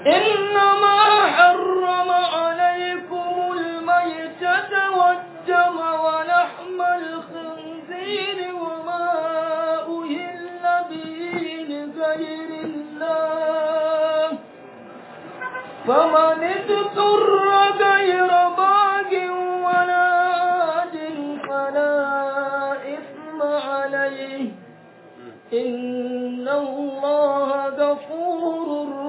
إنما حرم عليكم الميتة والدم ولحم الخنزير وما أهل به لغير الله فمن اضطر غير باغ ولا عاد فلا إثم عليه إن الله غفور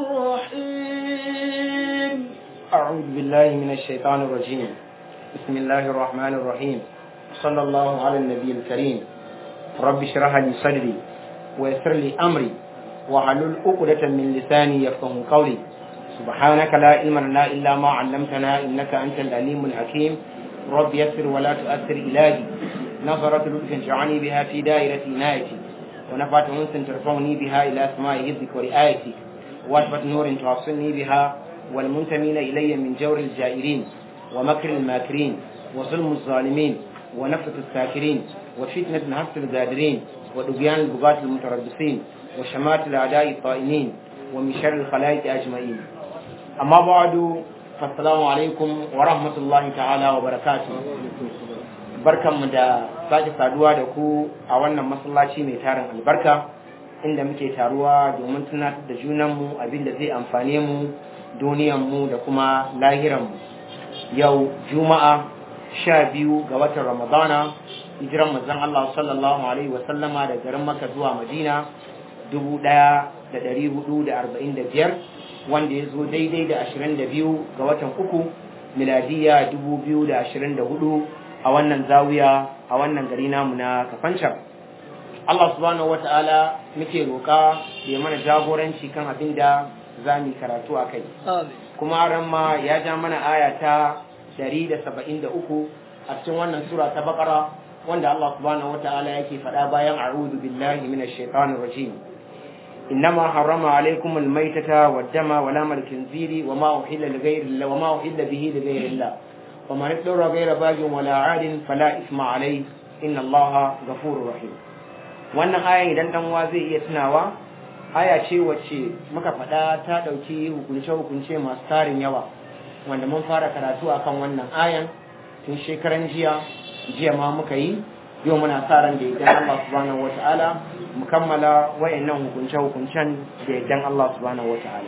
رحيم أعوذ بالله من الشيطان الرجيم بسم الله الرحمن الرحيم صلى الله على النبي الكريم رب اشرح لي صدري ويسر لي أمري وحلل عقدة من لساني يفقه قولي سبحانك لا علم لنا إلا ما علمتنا إنك أنت العليم الحكيم رب يسر ولا تؤثر إلهي نظرة لطف جعلني بها في دائرة عنايتي ونفعت أنس ترفعني بها إلى سماء حفظك ورعايتك واشفة نور توصلني بها والمنتمين إلي من جور الجائرين ومكر الماكرين وظلم الظالمين ونفة الساكرين وفتنة نفس الغادرين ودبيان البغاة المتربصين وشمات الأعداء الطائنين ومن شر الخلائق أجمعين أما بعد فالسلام عليكم ورحمة الله تعالى وبركاته barkanmu da sake saduwa da ku a wannan masallaci mai tarin albarka inda muke taruwa domin tunatar da junanmu abin da zai amfane mu duniyanmu da kuma lahiranmu yau juma'a sha biyu ga watan ramadana hijiran manzon Allah sallallahu alaihi wa sallama da garin Makka zuwa Madina dubu ɗaya da ɗari hudu da arba'in da biyar wanda ya zo daidai da ashirin da biyu ga watan uku miladiya dubu biyu da ashirin da hudu a wannan zawiya a wannan gari namu na kafancan Allah subhanahu wa ta'ala muke roƙa da ya mana jagoranci kan abin da za mu karatu a kai kuma ran ma ya ja mana aya ta 173 a cikin wannan sura ta bakara wanda Allah subhanahu wa ta'ala yake faɗa bayan a'udhu billahi minash shaitanir rajim إنما حرم عليكم الميتة والدم ولام الخنزير وما أحل لغير الله وما أحل به لغير الله ومن اضطر غير باغ ولا عاد فلا إثم عليه إن الله غفور رحيم wannan ayan idan dan uwa zai iya tunawa aya ce wacce muka faɗa ta ɗauki hukunce-hukunce masu tarin yawa wanda mun fara karatu akan wannan ayan tun shekaran jiya jiya ma muka yi yau muna sa ran da idan Allah subhanahu wata'ala mu kammala wayannan hukunce-hukuncen da idan Allah subhanahu wata'ala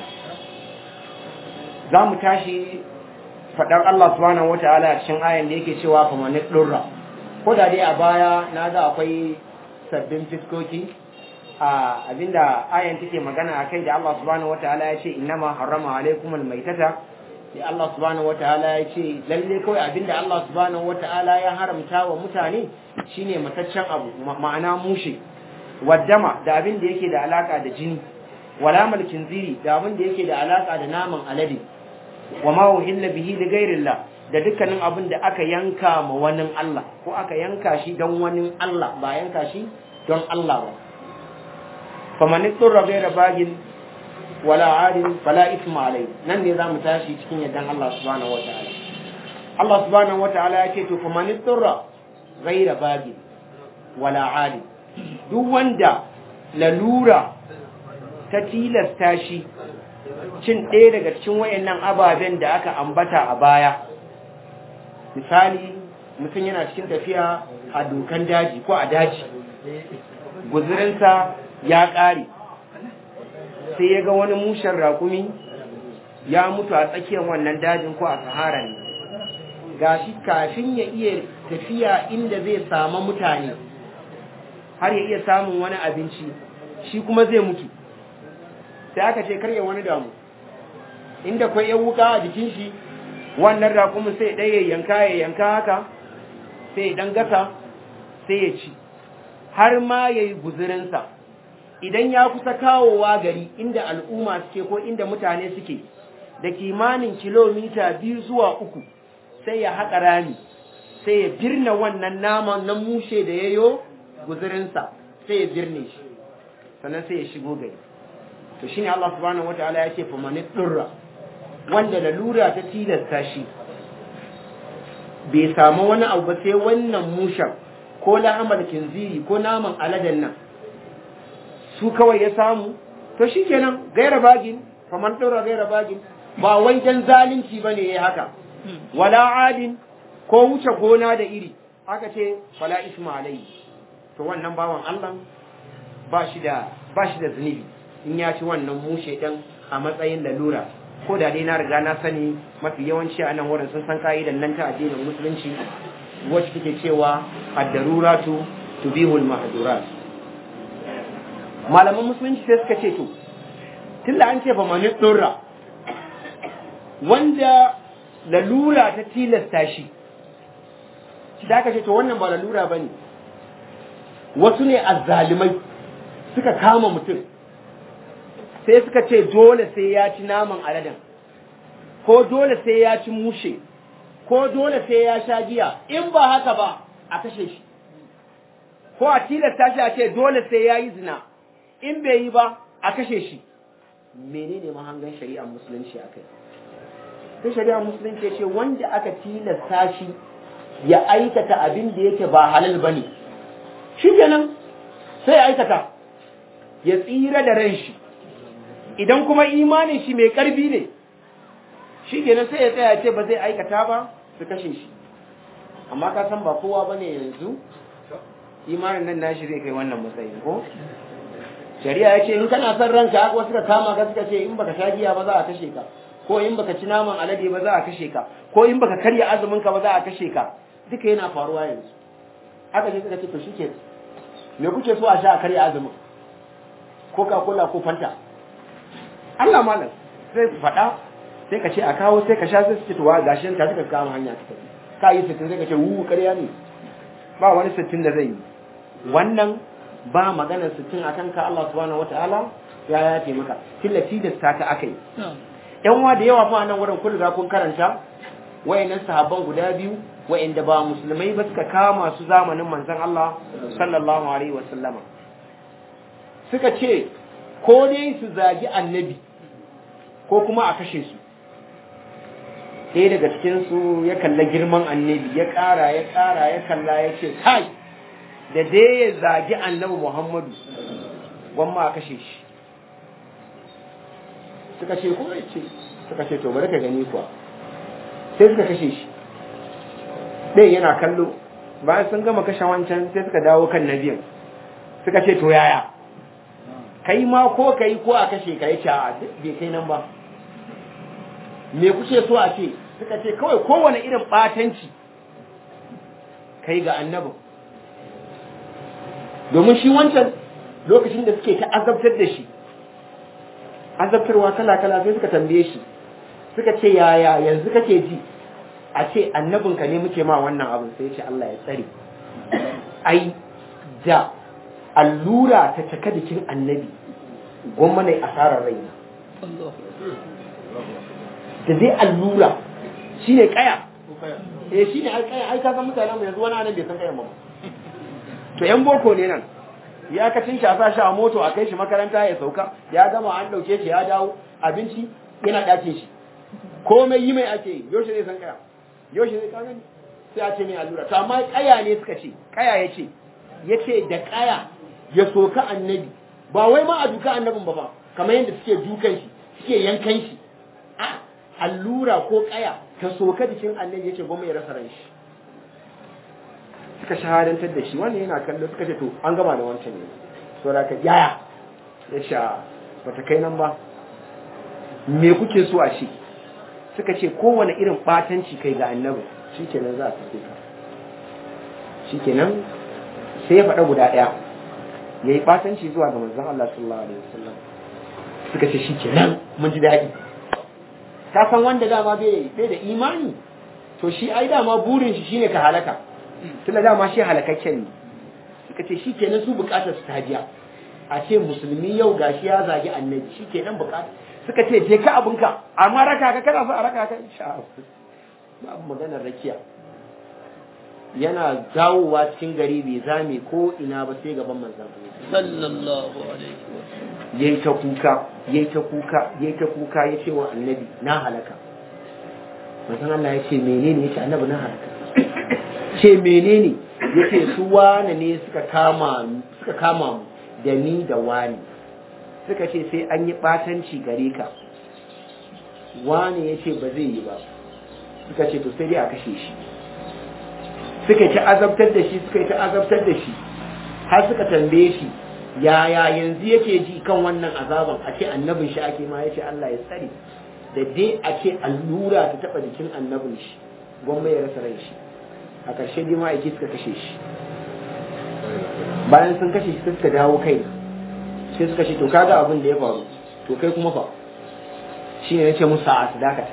za mu tashi faɗar Allah subhanahu wata'ala a cikin ayan da yake cewa fa man durra ko da dai a baya na ga akwai sabbin fiskoki a abinda ayan take magana akai da Allah subhanahu wata'ala ya ce innama harrama alaikumul maitata sai Allah subhanahu wata'ala ya ce lalle kawai abinda Allah subhanahu wata'ala ya haramta wa mutane shine mataccen abu ma'ana mushe waddama da abin da yake da alaka da jini wala malkin ziri da abin da yake da alaka da naman alade wa ma uhilla bihi li ghairillah da dukkanin abin da aka yanka ma wani Allah ko aka yanka shi don wani Allah ba yanka shi don Allah ba faman turra ghayra bagin wala adin fala isma alai nan ne zamu tashi cikin yaddan Allah subhanahu wataala Allah subhanahu wataala yake to faman turra ghayra bagin wala adin duk wanda lalura ta tilasta shi cin ɗaya daga cikin wayannan ababen da aka ambata a baya misali mutum yana cikin tafiya a dokan daji ko a daji guzurinsa ya ƙare sai ya ga wani mushen rakumi ya mutu a tsakiyar wannan dajin ko a sahara ne gashi kafin ya iya tafiya inda zai samu mutane har ya iya samun wani abinci shi kuma zai mutu sai aka ce karya wani damu inda kwai yan wuka a jikin shi wannan raƙumin sai ɗaya yanka ya yanka haka sai ɗan gasa sai ya ci har ma ya yi guzurinsa idan ya kusa kawowa gari inda al'umma suke ko inda mutane suke da kimanin kilomita biyu zuwa uku sai ya haƙa rami sai ya birne wannan naman na mushe da ya yo guzurinsa sai ya birne shi sannan sai ya shigo gari to shine Allah subhanahu wataala ya ce fa man durra wanda lalura ta tilasta shi bai samu wani abu ba sai wannan mushen ko la'amal kinziri ko naman aladen nan su kawai ya samu to shikenan gaira bagin faman dora gaira bagin ba wai dan zalunci bane yayi haka wala adin ko wuce gona da iri aka ce fala isma alai to wannan bawan Allah ba shi da ba shi da zunubi in ya ci wannan mushe dan a matsayin lalura ko da dai na riga na sani mafi yawanci a nan wurin sun san ka'idan nan ta addinin musulunci wacce take cewa ad-daruratu tubihul mahdurat malaman musulunci sai suka ce to tunda an ce fa mani durra wanda lalura ta tilasta shi shi da aka ce to wannan ba lalura bane wasu ne azzalimai suka kama mutum sai suka ce dole sai ya ci naman aladen ko dole sai ya ci mushe ko dole sai ya sha giya in ba haka ba a kashe shi ko a tilasta shi a ce dole sai ya yi zina in bai yi ba a kashe shi menene mahangan shari'ar musulunci a kai sai shari'ar musulunci ce wanda aka tilasta shi ya aikata abin da yake ba halal bane shi kenan sai ya aikata ya tsira da ran shi idan kuma imanin shi mai karfi ne shi kenan sai ya tsaya ce ba zai aikata ba su kashe shi amma ka san ba kowa ba ne yanzu imanin nan nashi zai kai wannan matsayin ko shari'a ya ce in kana son ranka haka wasu ka kama ka suka ce in baka sha giya ba za a kashe ka ko in baka ci naman alade ba za a kashe ka ko in baka karya azumin ka ba za a kashe ka duka yana faruwa yanzu haka ne suka ce to shike me kuke so a sha a karya azumin coca cola ko fanta Allah malam sai su faɗa sai ka ce a kawo sai ka sha sai su ce to wa gashin ka suka kama hanya ta tafi ka yi sittin sai ka ce wu ƙarya ne ba wani sittin da zai yi wannan ba maganar sittin a kanka Allah subhanahu wataala ya ya taimaka tilafi da ta ka akai yan wa da yawa fa nan wurin kun riga kun karanta wayannan sahabban guda biyu wayanda ba musulmai ba suka kama su zamanin manzon Allah sallallahu alaihi wasallama suka ce ko dai su zagi annabi ko kuma a kashe su ɗaya daga cikinsu ya kalla girman annabi ya ƙara ya ƙara ya kalla ya ce kai da dai ya zagi annabi muhammadu gwamma a kashe shi suka ce kuma ya ce suka ce to bari ka gani kuwa sai suka kashe shi ɗaya yana kallo bayan sun gama kashe wancan sai suka dawo kan nabiyan suka ce to yaya kai ma ko kai ko a kashe ka yace a bai kai nan ba me kuke so a ce suka ce kawai kowane irin batanci kai ga annabin domin shi wancan lokacin da suke ta azabtar da shi azabtarwa kala-kala sai suka tambaye shi suka ce yaya yanzu kake ji a ce annabinka ne muke ma wannan abin sai ce Allah ya tsare ai da allura ta caka jikin annabi gwamma ne asarar raina da dai allura shi ne kaya eh shi ne kaya ai ka san mutane mu yanzu wani anan bai san kaya ba to yan boko ne nan ya ka cin shafa shi a moto a kai shi makaranta ya sauka ya gama an dauke shi ya dawo abinci yana dace shi komai yi mai ake yi yaushe zai san kaya yaushe zai kaga sai a ce mai allura to amma kaya ne suka ce kaya ya ce ya ce da kaya ya soka annabi ba wai ma a duka annabin ba ba kamar yadda suke dukan shi suke yankan shi a allura ko kaya ta soka jikin annabi yace goma ya rasa ran shi suka shahadantar da shi wannan yana kallo suka ce to an gama da wancan ne so da ka yaya ya sha bata kai nan ba me kuke so a shi suka ce kowane irin batanci kai ga annabi shikenan za a tafi ka shikenan sai ya faɗa guda ɗaya ya yi batanci zuwa ga manzon Allah sallallahu alaihi wasallam suka ce shikenan mun ji daɗi ka san wanda dama bai da imani to shi ai dama burin shi shine ka halaka tunda dama shi halakakken ne suka ce shi kenan su bukatar su ta biya a ce musulmi yau gashi ya zagi annabi shi kenan bukatar suka ce je ka abinka amma raka ka kana so a raka ka insha Allah babu maganar rakiya yana dawowa cikin gari bai zame ko ina ba sai gaban manzon sallallahu alaihi wasallam yayi ta kuka yayi ta kuka yayi ta kuka yace wa annabi na halaka manzon Allah ya ce menene yace annabi na halaka ce menene yace su wane ne suka kama suka kama mu da ni da wani suka ce sai an yi batanci gare ka wani ya ce ba zai yi ba suka ce to sai dai a kashe shi suka ci azabtar da shi suka ci azabtar da shi har suka tambaye shi yaya yanzu yake ji kan wannan azaban a ce annabin shi ake ma ya ce Allah ya tsare da dai a ce allura ta taba jikin annabin shi gwamma ya rasa ran shi a ƙarshe dai ma'aiki suka kashe shi bayan sun kashe shi suka dawo kai sai suka ce to kaga abin da ya faru to kai kuma fa shi ne nace musu a su dakata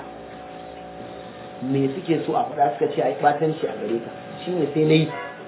me suke so a faɗa suka ce a yi ɓatanci a gare ka shi ne sai na yi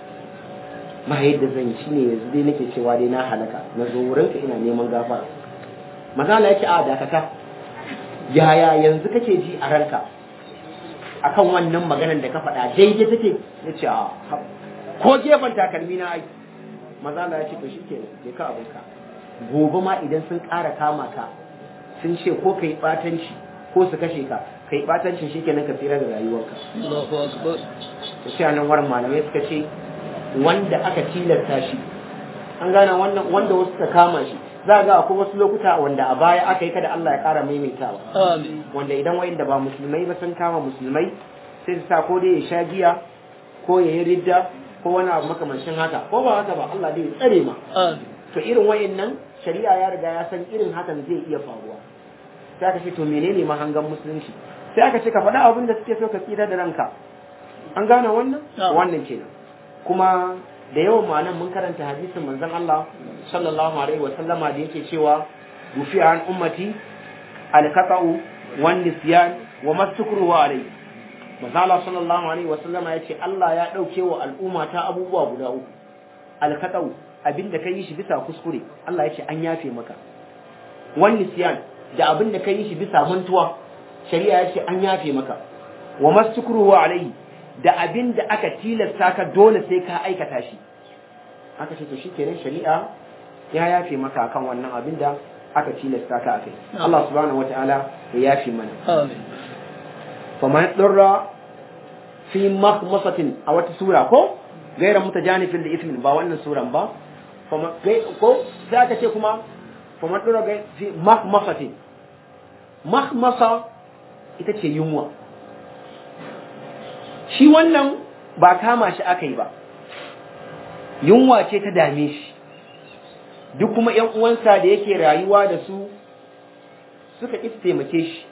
ba yadda zan yi shi ne yanzu dai nake cewa dai na halaka na zo wurinka ina neman gafara mazala yake a dakata yaya yanzu kake ji a ranka akan wannan maganar da ka faɗa daidai take ya ce a ko gefen takalmi na ai mazala ya ce to shike ne ka abinka gobe ma idan sun ƙara kama ka sun ce ko kai ɓatanci ko su kashe ka kai ɓatancin shi kenan ka tsira da rayuwarka Allahu akbar to sai nan warin malamai suka ce wanda aka tilasta shi an gane wannan wanda wasu suka kama shi za ga akwai wasu lokuta wanda a baya aka yi kada Allah ya ƙara maimaitawa amin wanda idan wayanda ba musulmai ba sun kama musulmai sai su sa ko dai ya sha giya ko ya yi ridda ko wani abu makamancin haka ko ba haka ba Allah dai ya tsare ma amin to irin wayannan shari'a ya riga ya san irin hakan zai iya faruwa sai aka ce to menene mahangan musulunci sai aka ce ka faɗa abin da suke so ka tsira da ranka an gane wannan Na'am. wannan kenan kuma da yawan ma'anan mun karanta hadisin manzon Allah sallallahu alaihi wa sallama da yake cewa rufi an ummati al-qata'u wan nisyan wa mastukru alai manzon Allah sallallahu alaihi wa sallama yace Allah ya dauke wa al'umma ta abubuwa guda uku al-qata'u abinda kai shi bisa kuskure Allah yace an yafe maka wan nisyan da abinda kai shi bisa mantuwa shari'a yace an yafe maka wa mastukru alai da abin da aka tilasta ka dole sai ka aikata shi aka ce to shikenan shari'a ya yafe maka akan wannan abin da aka tilasta ka akai Allah subhanahu wataala ya yafe mana amin fa man darra fi makhmasatin a wata sura ko gaira mutajanifin da ismin ba wannan suran ba fa ma- gai- ko sai aka ce kuma fa man darra gai- fi makhmasatin makhmasa ita ce yunwa shi wannan ba kama shi aka yi ba yunwa ce ta dame shi duk kuma ‘yan uwansa da yake rayuwa da su suka ƙi su taimake shi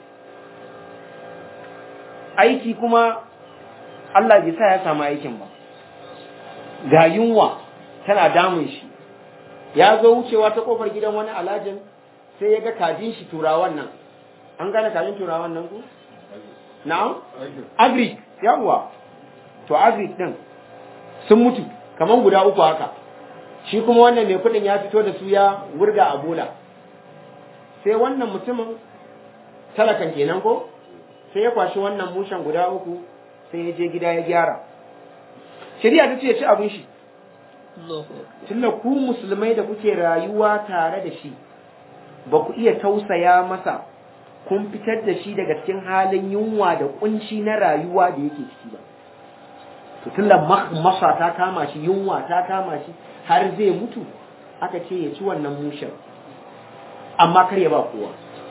aiki kuma Allah bai sa ya samu aikin ba ga yunwa tana damun shi ya zo wucewa ta kofar gidan wani alajin sai ya ga kajin shi turawan nan an gane kajin turawan nan ku? na'am? agric yawwa to agric din sun mutu kaman guda uku haka shi kuma wannan mai kudin ya fito da su ya wurga a bola sai wannan mutumin talakan kenan ko sai ya kwashi wannan mushen guda uku sai ya je gida ya gyara shari'a ta ce ya ci abin shi Allahu akbar tunda ku musulmai da kuke rayuwa tare da shi ba ku iya tausaya masa kun fitar da shi daga cikin halin yunwa da kunci na rayuwa da yake ciki ba to tunda masa ta kama shi yunwa ta kama shi har zai mutu aka ce ya ci wannan mushen amma kar ya ba kowa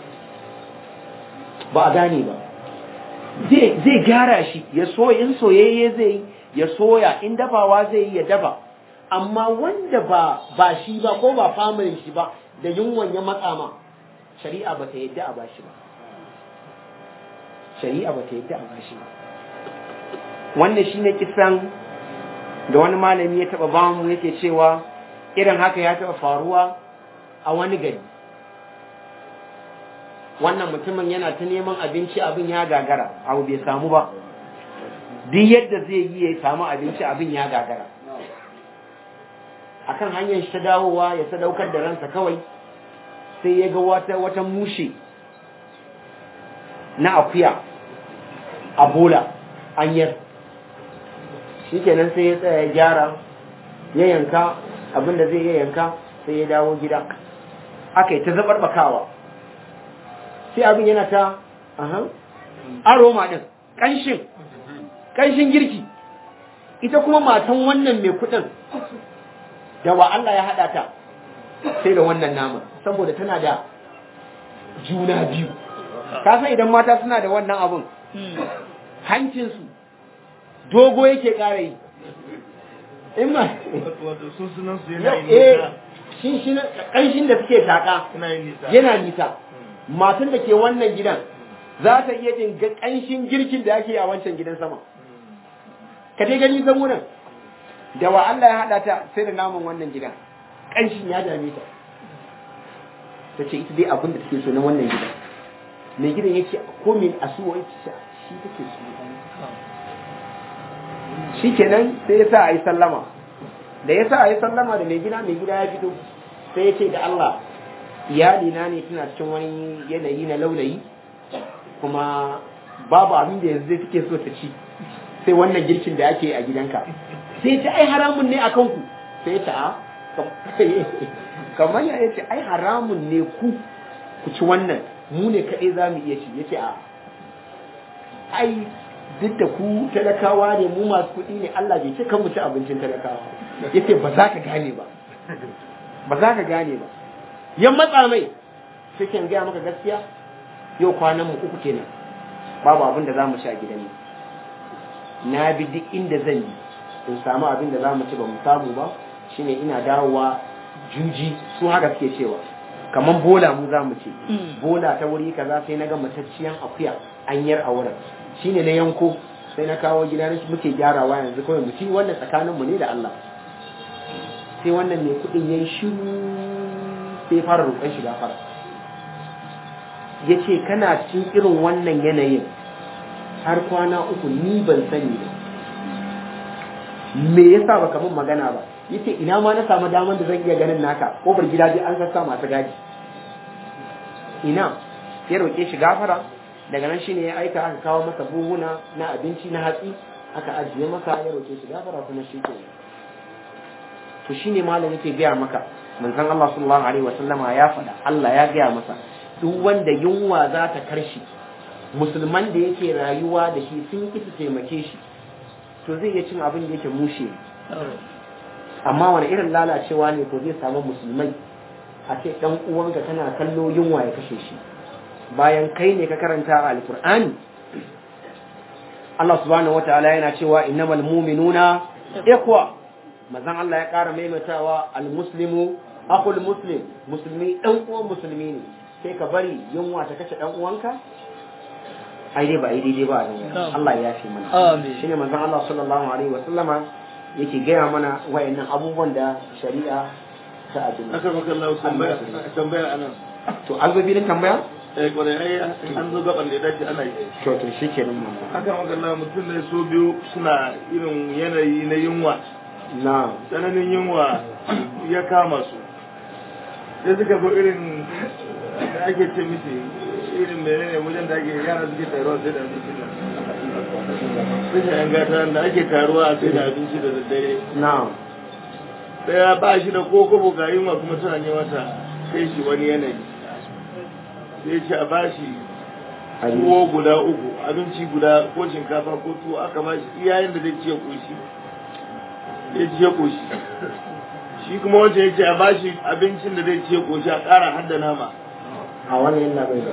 ba a gane ba zai zai gyara shi ya so in soyayye zai yi ya soya in dafawa zai yi ya dafa amma wanda ba ba shi ba ko ba familin shi ba da yunwan ya matsa ma shari'a ba ta yadda a bashi ba shari'a ba ta yadda a bashi ba wannan shine kisan da wani malami ya taba bamu yake cewa irin haka ya taba faruwa a wani gari wannan mutumin yana ta neman abinci abin ya gagara abu bai samu ba duk yadda zai yi ya samu abinci abin ya gagara akan hanyar shi ta dawowa ya sadaukar da ransa kawai sai ya ga wata wata mushe na akuya a bola anyar shikenan sai ya tsaya ya gyara ya yanka abin da zai ya yanka sai ya dawo gida aka yi ta zabarbakawa sai abin yana ta aha aroma din kanshin kanshin girki ita kuma matan wannan mai kudin da wa Allah ya hada ta sai da wannan nama saboda tana da juna biyu ka san idan mata suna da wannan abun hancinsu dogo yake ƙara yi in ma wato sun sunan su yana yin eh nisa shin shi ƙanshin da suke taƙa yana yin nisa yana nisa matan da ke wannan gidan za ta iya jin ga ƙanshin girkin da ake a wancan gidan sama ka dai gani san wurin da wa Allah ya haɗa ta sai da naman wannan gidan ƙanshin ya dame ta ta ce ita dai abin da take so na wannan gidan mai gidan ya ce ko min asuwa ya ce shi take so shi kenan sai ya sa a yi sallama da ya sa a yi sallama da mai gida mai gida ya fito sai ya ce da Allah iyalina ne tana cikin wani yanayi na laulayi kuma babu abin da yanzu take so ta ci sai wannan girkin da ake a gidanka sai ta ai haramun ne a kanku sai ta a kamar ya ce ai haramun ne ku ku ci wannan mu ne kaɗai za mu iya ci ya ce a ai duk da ku talakawa ne mu masu kuɗi ne Allah bai ce kan mu ci abincin talakawa ya ce ba za ka gane ba ba za ka gane ba ya matsa mai sai kan gaya maka gaskiya yau kwanan mu uku kenan babu abin da za mu ci a gidan nan na bi duk inda zan yi in samu abin da za mu ci ba mu samu ba shine ina dawowa juji su haka suke cewa kamar bola mu za mu ce bola ta wuri kaza sai na ga matacciyan akuya anyar a wurin shine na yanko sai na kawo gida na muke gyarawa yanzu kawai mu ci wannan tsakanin mu ne da Allah sai wannan mai kuɗin yayi shiru sai fara roƙon shiga fara yace kana cikin irin wannan yanayin har kwana uku ni ban sani ba me yasa baka min magana ba yace ina ma na samu daman da zan iya ganin naka kofar gida dai an sassa masu gadi ina ya roƙe shi gafara daga nan shine ya aika aka kawo masa buhuna na abinci na hatsi aka ajiye masa ya roƙe shi gafara kuma shi ke to shine malam yake gaya maka manzon Allah sallallahu alaihi wasallama ya faɗa Allah ya gaya masa duk wanda yunwa za ta karshi musulman da yake rayuwa da shi sun ki su taimake shi to zai iya cin abin da yake mushe amma wani irin lalacewa ne ko zai samu musulmai a ce dan uwanka kana kallo yunwa ya kashe shi bayan kai ne ka karanta a alkur'ani Allah subhanahu wataala yana cewa innamal mu'minuna ikhwa mazan Allah ya ƙara maimaitawa almuslimu akhul muslim musulmi dan uwan musulmi ne sai ka bari yunwa ta kashe dan uwanka ai dai ba ai daidai ba a nan Allah ya fi mana Amin. shine manzon Allah sallallahu alaihi wa sallama yake gaya mana wayannan abubuwan da shari'a ta aduna aka maka Allah tambaya tambaya anan to an zo filin tambaya eh kwarai ai an zo gaban da ya dace ana yi to to shikenan manzon aka maka Allah mutum ne so biyu suna irin yanayi na yunwa na tsananin yunwa ya kama su sai suka zo irin da ake ce miki irin menene wajen da ake yara suke taruwa sai da abinci da sai yan gata da ake taruwa sai da abinci da daddare na daya ba shi da ko kobo ga yunwa kuma tana ne mata kai shi wani yanayi sai ce a bashi tuwo guda uku abinci guda ko shinkafa ko tuwo aka bashi iyayen da zai ciye koshi ya ciye koshi shi kuma wancan ya ce a bashi abincin da zai ciye koshi a ƙara hadda nama a wannan yana bai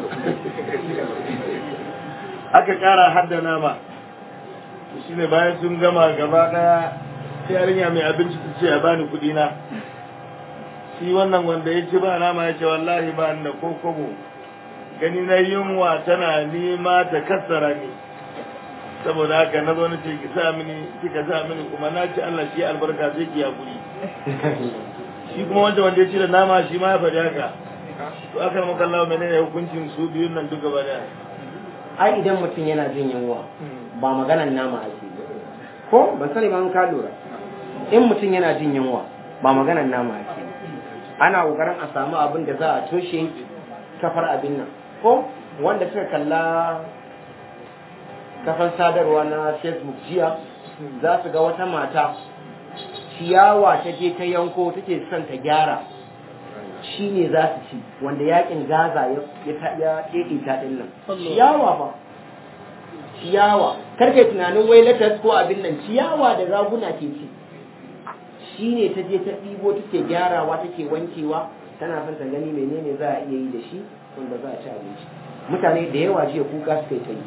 aka ƙara hadda nama shi ne bayan sun gama gaba ɗaya sai yarinya mai abinci ta ce a bani kuɗi na shi wannan wanda ya ci ba nama ya ce wallahi ba ni da ko kobo gani na yunwa tana nema ta kassara ni saboda haka na zo na ce ki sa mini kika sa mini kuma na ci Allah shi albarka sai ki hakuri shi kuma wanda wanda ya ci da nama shi ma ya faɗi haka to aka maka Allah menene hukuncin su biyun nan duka ba da ai idan mutum yana jin yunwa ba maganan nama ake yi. ko ban sani ba an ka lura in mutum yana jin yunwa ba maganan nama ake yi. ana kokarin a samu abin da za a toshe kafar abin nan ko wanda suka kalla kafar sadarwa na facebook jiya za su ga wata mata ciyawa ta je ta yanko take son ta gyara shi ne za su ci wanda yakin gaza ya ya ƙeƙe ta ɗin nan ciyawa ba ciyawa karkai tunanin wai latas ko abin nan ciyawa da raguna ke ci shi ne ta je ta ɗibo take gyarawa take wankewa tana son ta gani menene za a iya yi da shi wanda za a ci abinci mutane da yawa jiya kuka suka yi ta yi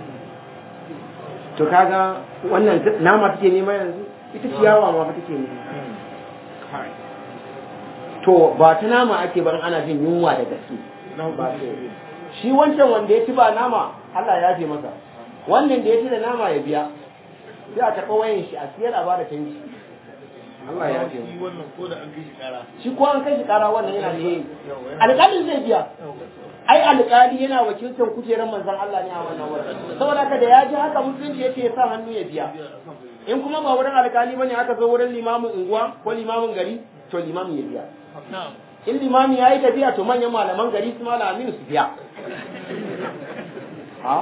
to kaga wannan nama take nema yanzu ita ciyawa ma ba take nema to ba ta nama ake barin ana jin yunwa da gaske ba so shi wancan wanda ya ci ba nama Allah ya fi masa wannan da ya ci da nama ya biya sai a karɓa wayan shi a siyar a ba da canji Allah ya fi shi wannan ko da an kai shi kara shi ko an kai shi kara wannan yana da yayi alƙalin zai biya ai alƙali yana wakiltar kujerar manzon Allah ne a wannan wurin saboda haka da ya ji haka musulunci yace ya sa hannu ya biya in kuma ba wurin alƙali bane aka zo wurin limamin unguwa ko limamin gari to limamin ya biya in limami ya yi tafiya to manyan malaman gari su malam aminu su biya ha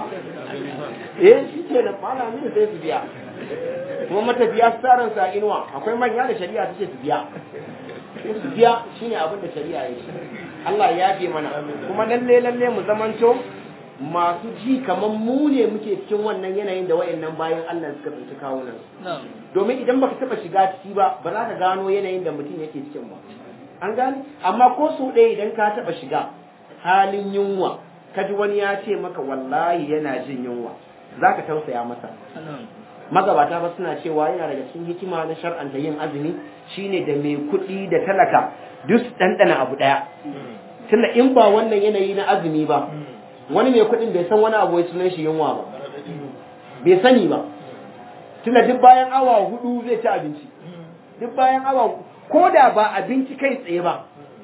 eh shi ke da malam aminu sai su biya kuma matafiya su tarin sa inuwa akwai manya da shari'a take su biya su biya shine abin da shari'a ya ce Allah ya yafe mana kuma lalle lalle mu zamanto masu ji kaman mu ne muke cikin wannan yanayin da wayannan bayan Allah suka tsinci kawunan domin idan baka taba shiga ciki ba ba za ka gano yanayin da mutum yake cikin ba an gane amma ko su ɗaya idan ka taba shiga halin yunwa kaji wani ya ce maka wallahi yana jin yunwa zaka tausaya masa magabata ba suna cewa yana daga cikin hikima na shar'anta yin azumi shine da mai kuɗi da talaka duk ɗanɗana abu ɗaya tunda in ba wannan yanayi na azumi ba wani mai kuɗin bai san wani abu wai sunan shi yunwa ba bai sani ba tunda duk bayan awa hudu zai ci abinci duk bayan awa ko da ba abinci kai tsaye ba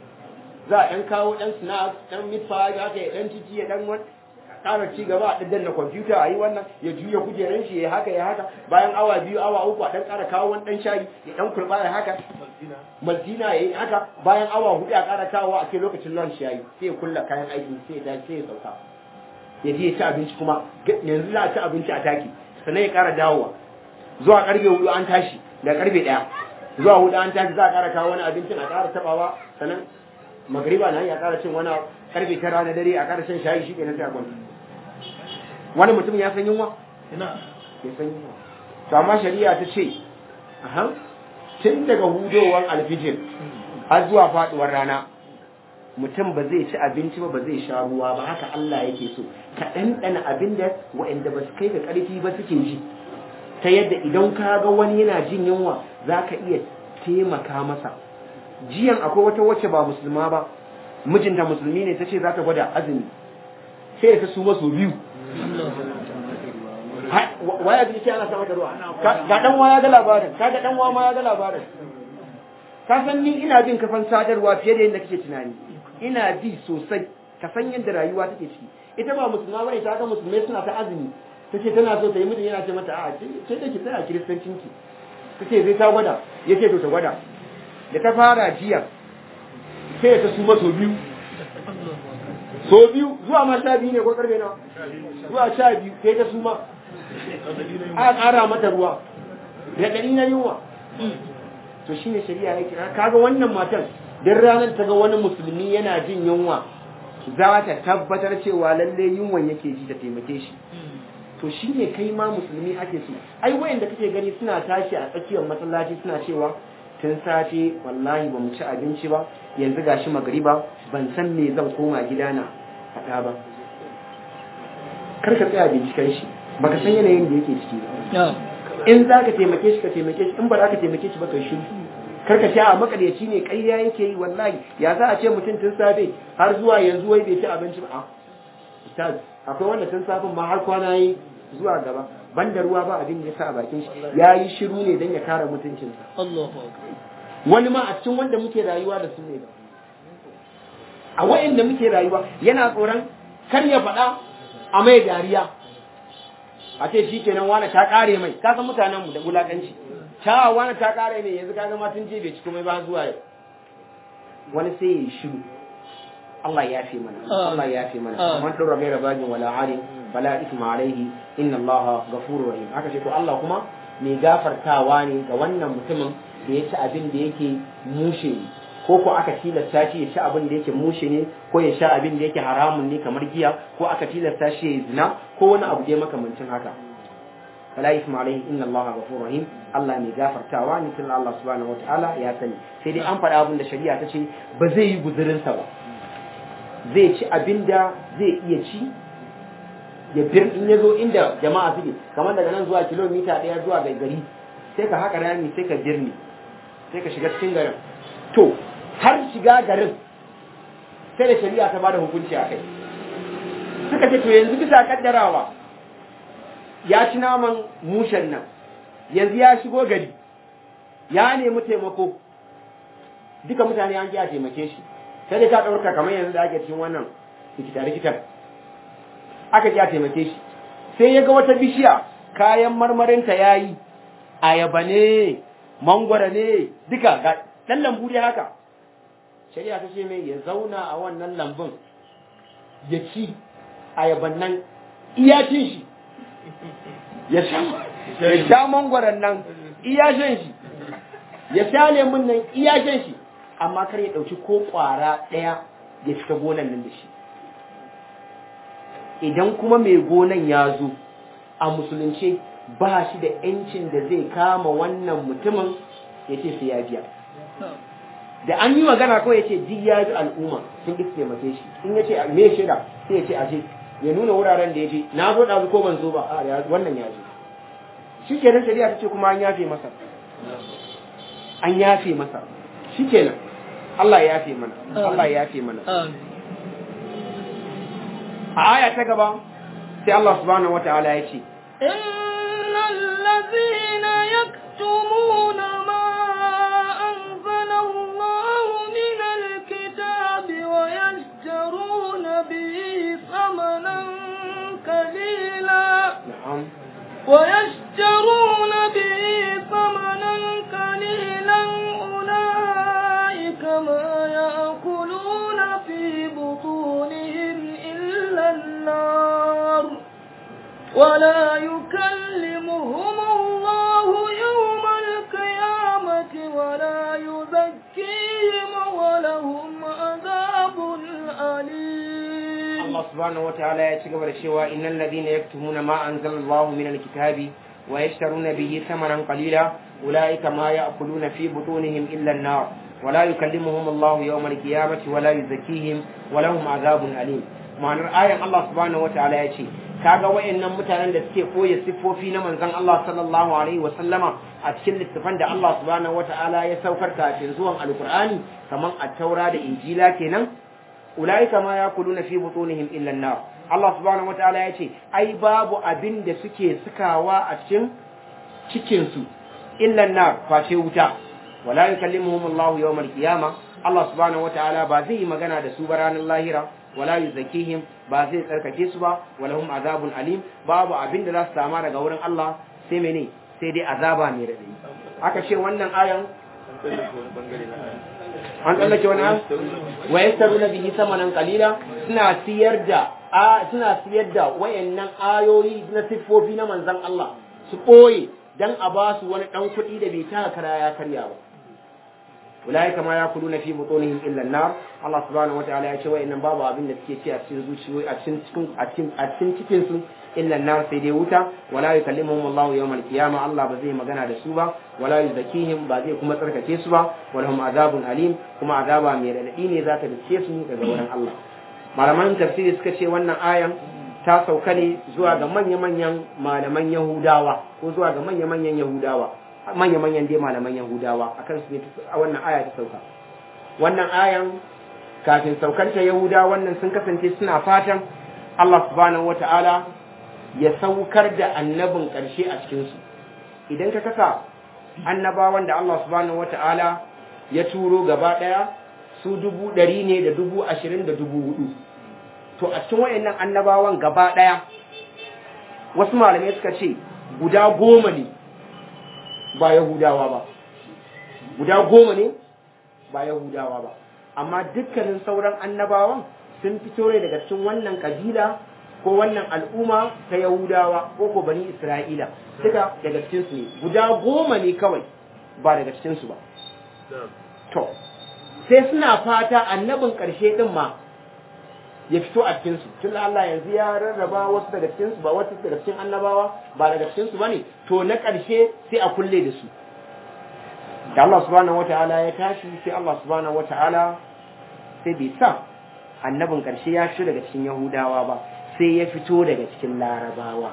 za a ɗan kawo ɗan snacks ɗan meat pie haka ya ɗan ciki ya ɗan ƙara ci gaba a ɗan na kwamfuta a yi wannan ya juya kujeran shi ya haka ya haka bayan awa biyu awa uku a ɗan ƙara kawo wani ɗan shayi ya ɗan kurɓa ya haka maltina ya yi haka bayan awa hudu a ƙara kawo a kai lokacin lunch ya yi sai ya kulla kayan aiki sai ya tashi sai ya sauka ya je ya ci abinci kuma yanzu za a ci abinci a taki sannan ya ƙara dawowa zuwa ƙarfe hudu an tashi da ƙarfe ɗaya zuwa hudu an tashi za a ƙara kawo wani abincin a ƙara taɓawa sannan magariba na ya ƙara cin wani ƙarfe tara na dare a ƙara shan shayi shi ke na sai a kwanta wani mutum ya san yunwa ina ya san yunwa to amma shari'a ta ce aha tun daga hudowar alfijir har zuwa faduwar rana mutum ba zai ci abinci ba ba zai sha ruwa ba haka Allah yake so ka ɗanɗana abin da waɗanda ba su kai ga ƙarfi ba suke ji ta yadda idan ka ga wani yana jin yunwa za ka iya taimaka masa jiyan akwai wata wacce ba musulma ba mijinta musulmi ne ta ce za ta gwada azumi sai ta su maso biyu waya bi ce ana sama da ruwa ga dan waya ga labarin kaga dan waya ma ya ga labarin ka san ni ina bin kafan sadarwa fiye da yadda kake tunani ina bi sosai ka san yadda rayuwa take ciki ita ba musulma bane ta ga musulmai suna ta azumi tace tana so ta yi mijin yana ce mata a'a ce da ki tsaya kiristancin ki tace zai ta gwada yace to ta gwada da ta fara jiya sai ta suma so biyu so biyu zuwa ma sha biyu ne ko karfe nawa zuwa sha biyu sai ta suma a ƙara mata ruwa da ɗari na yunwa to shine shari'a ya kira kaga wannan matan dan ranar ta ga wani musulmi yana jin yunwa za ta tabbatar cewa lalle yunwan yake ji ta taimake shi to shine kai ma musulmi ake so ai wayanda kake gani suna tashi a tsakiyar masallaci suna cewa tun safe wallahi ba mu ci abinci ba yanzu gashi magariba ban san me zan koma gida na faɗa ba kar ka tsaya binciken shi baka san yanayin da yake ciki ba in za ka taimake shi ka taimake shi in ba za ka taimake shi ba kai shi kar ka a makaryaci ne ƙarya yake yi wallahi ya za a ce mutum tun safe har zuwa yanzu wai bai ci abinci ba a ustaz akwai wanda tun safin ma har kwana yi zuwa gaba banda ruwa ba abin da ya sa a bakin shi ya yi shiru ne don ya kare mutuncinsa wani ma a cikin wanda muke rayuwa da su ne ba a wa'inda muke rayuwa yana tsoron kar ya faɗa a mai dariya a ce shi kenan wani ta kare mai ka san mutanen mu da wulakanci ta wani ta kare mai yanzu kaga ma tun je bai ci komai ba zuwa yau wani sai ya yi shiru Allah ya fi mana Allah ya fi mana man dora gaira bagin wala ali fala isma alaihi inna Allah ghafurur rahim aka ce to Allah kuma mai gafartawa ne ga wannan mutumin da ya ci abin da yake mushe ne ko ko aka tilasta shi ya ci abin da yake mushe ne ko ya sha abin da yake haramun ne kamar giya ko aka tilasta shi ya zina ko wani abu dai makamancin haka fala isma alaihi inna allaha ghafurur rahim Allah mai gafartawa ne tun Allah subhanahu wataala ya sani sai dai an faɗa abin da shari'a ta ce ba zai yi guzurin sa ba zai ci abin da zai iya ci ya bir in ya zo inda jama'a suke kamar daga nan zuwa kilomita ɗaya zuwa ga gari sai ka haƙa rami sai ka birni sai ka shiga cikin garin to har shiga garin sai da shari'a ta bada hukunci a kai suka ce to yanzu bisa kaddarawa ya ci naman mushen nan yanzu ya shigo gari ya nemi taimako duka mutane an ji a taimake shi sai dai ta ɗauka kamar yanzu da ake cikin wannan rikita-rikitar aka ji a taimake shi sai ya ga wata bishiya kayan marmarinta ya yi ayaba ne mangwara ne duka ga ɗan lambu dai haka shari'a ta ce mai ya zauna a wannan lambun ya ci ayaban nan iyacin shi ya sha mangwaron nan iyashin shi ya sha lemun nan iyashin shi amma kar ya ɗauki ko ƙwara ɗaya ya fita gonan nan da shi idan kuma mai gonan ya zo a musulunce ba shi da ‘yancin da zai kama wannan mutumin ya ce sai ya biya da an yi magana kawai ya ce duk ya ji al'umma sun ƙi taimake shi in ya ce me shaida sai ya ce aje ya nuna wuraren da ya je na zo ɗazu ko ban zo ba a wannan ya zo shi kenan shari'a ta ce kuma an yafe masa an yafe masa shi kenan Allah ya yafe mana Allah ya yafe mana a aya ta gaba sai Allah subhanahu wataala ya ce innal ladhina yaktumuna ma anzala Allah min alkitabi wa yashtaruna bihi thamanan qalila na'am ويشترون به ثمنا قليلا أولئك ما يأكلون في بطونهم إلا النار ولا يكلمهم الله يوم القيامة ولا يزكيهم ولهم عذاب أليم Allah subhanahu wataala ya ci gaba da cewa innal ladina yaktumuna ma anzalallahu minal kitabi wa yashtaruna bihi thamanan qalila ulaika ma ya'kuluna fi butunihim illa an-nar wa la yukallimuhum Allahu yawmal qiyamati wa la yuzakkihim wa lahum adhabun alim ma'anar ayan Allah subhanahu wataala ya ce kaga wayannan mutanen da suke koya siffofi na manzon Allah sallallahu alaihi wa sallama a cikin littafan da Allah subhanahu wataala ya saukar kafin zuwan alqur'ani kaman at-taura da injila kenan ulaika ma yakuluna fi butunihim illa an-nar Allah subhanahu wataala yace ai babu abin da suke sukawa a cikin cikin su illa an-nar face wuta wala yukallimuhum Allah yawm al-qiyamah Allah subhanahu wataala ba zai yi magana da su ba ranar lahira wala yuzakkihim ba zai tsarkake su ba walahum azabun alim babu abin da za su sama daga wurin Allah sai mene sai dai azaba mai radadi aka ce wannan ayan an tsallake wani an wa yastaruna bihi samanan qalila suna siyar da a suna siyar da wayannan ayoyi na siffofi na manzon Allah su boye dan a ba su wani dan kuɗi da bai taka kara ya karya ba ulaika ma yakuluna fi butunihim illa an-nar Allah subhanahu wataala ya ce wayannan babu abin da suke ci a cikin zuciyoyi a cikin cikin a cikin a cikin cikin su illa an-nar sai dai wuta wala yukallimuhum Allah yawmal qiyamah Allah ba zai magana da su ba wala yuzakkihim ba zai kuma tsarkake su ba walahum azabun alim kuma azaba mai radadi ne za ta dace su daga wurin Allah malaman tafsiri suka ce wannan ayan ta sauka ne zuwa ga manya-manyan malaman Yahudawa ko zuwa ga manya-manyan Yahudawa manya-manyan dai malaman Yahudawa akan su ne a wannan aya ta sauka wannan ayan kafin saukanta Yahudawa wannan sun kasance suna fatan Allah subhanahu wata'ala ya saukar da annabin ƙarshe a cikin su idan ka kasa annabawan da Allah subhanahu wata'ala ya turo gaba ɗaya su dubu ɗari ne da dubu ashirin da dubu hudu to a cikin wayannan annabawan gaba ɗaya wasu malamai suka ce guda goma ne ba Yahudawa ba guda goma ne ba Yahudawa ba amma dukkanin sauran annabawan sun fito ne daga cikin wannan kabila ko wannan al'umma ta Yahudawa ko ko bani Isra'ila duka daga cikin su ne guda goma ne kawai ba daga cikin su ba to sai suna fata annabin ƙarshe din ma ya fito a cikin su tun Allah yanzu ya rarraba wasu daga cikin su ba wasu daga cikin annabawa ba daga cikin su bane to na ƙarshe sai a kulle da su da Allah subhanahu wataala ya tashi sai Allah subhanahu wataala sai bai sa annabin ƙarshe ya fito daga cikin Yahudawa ba sai ya fito daga cikin larabawa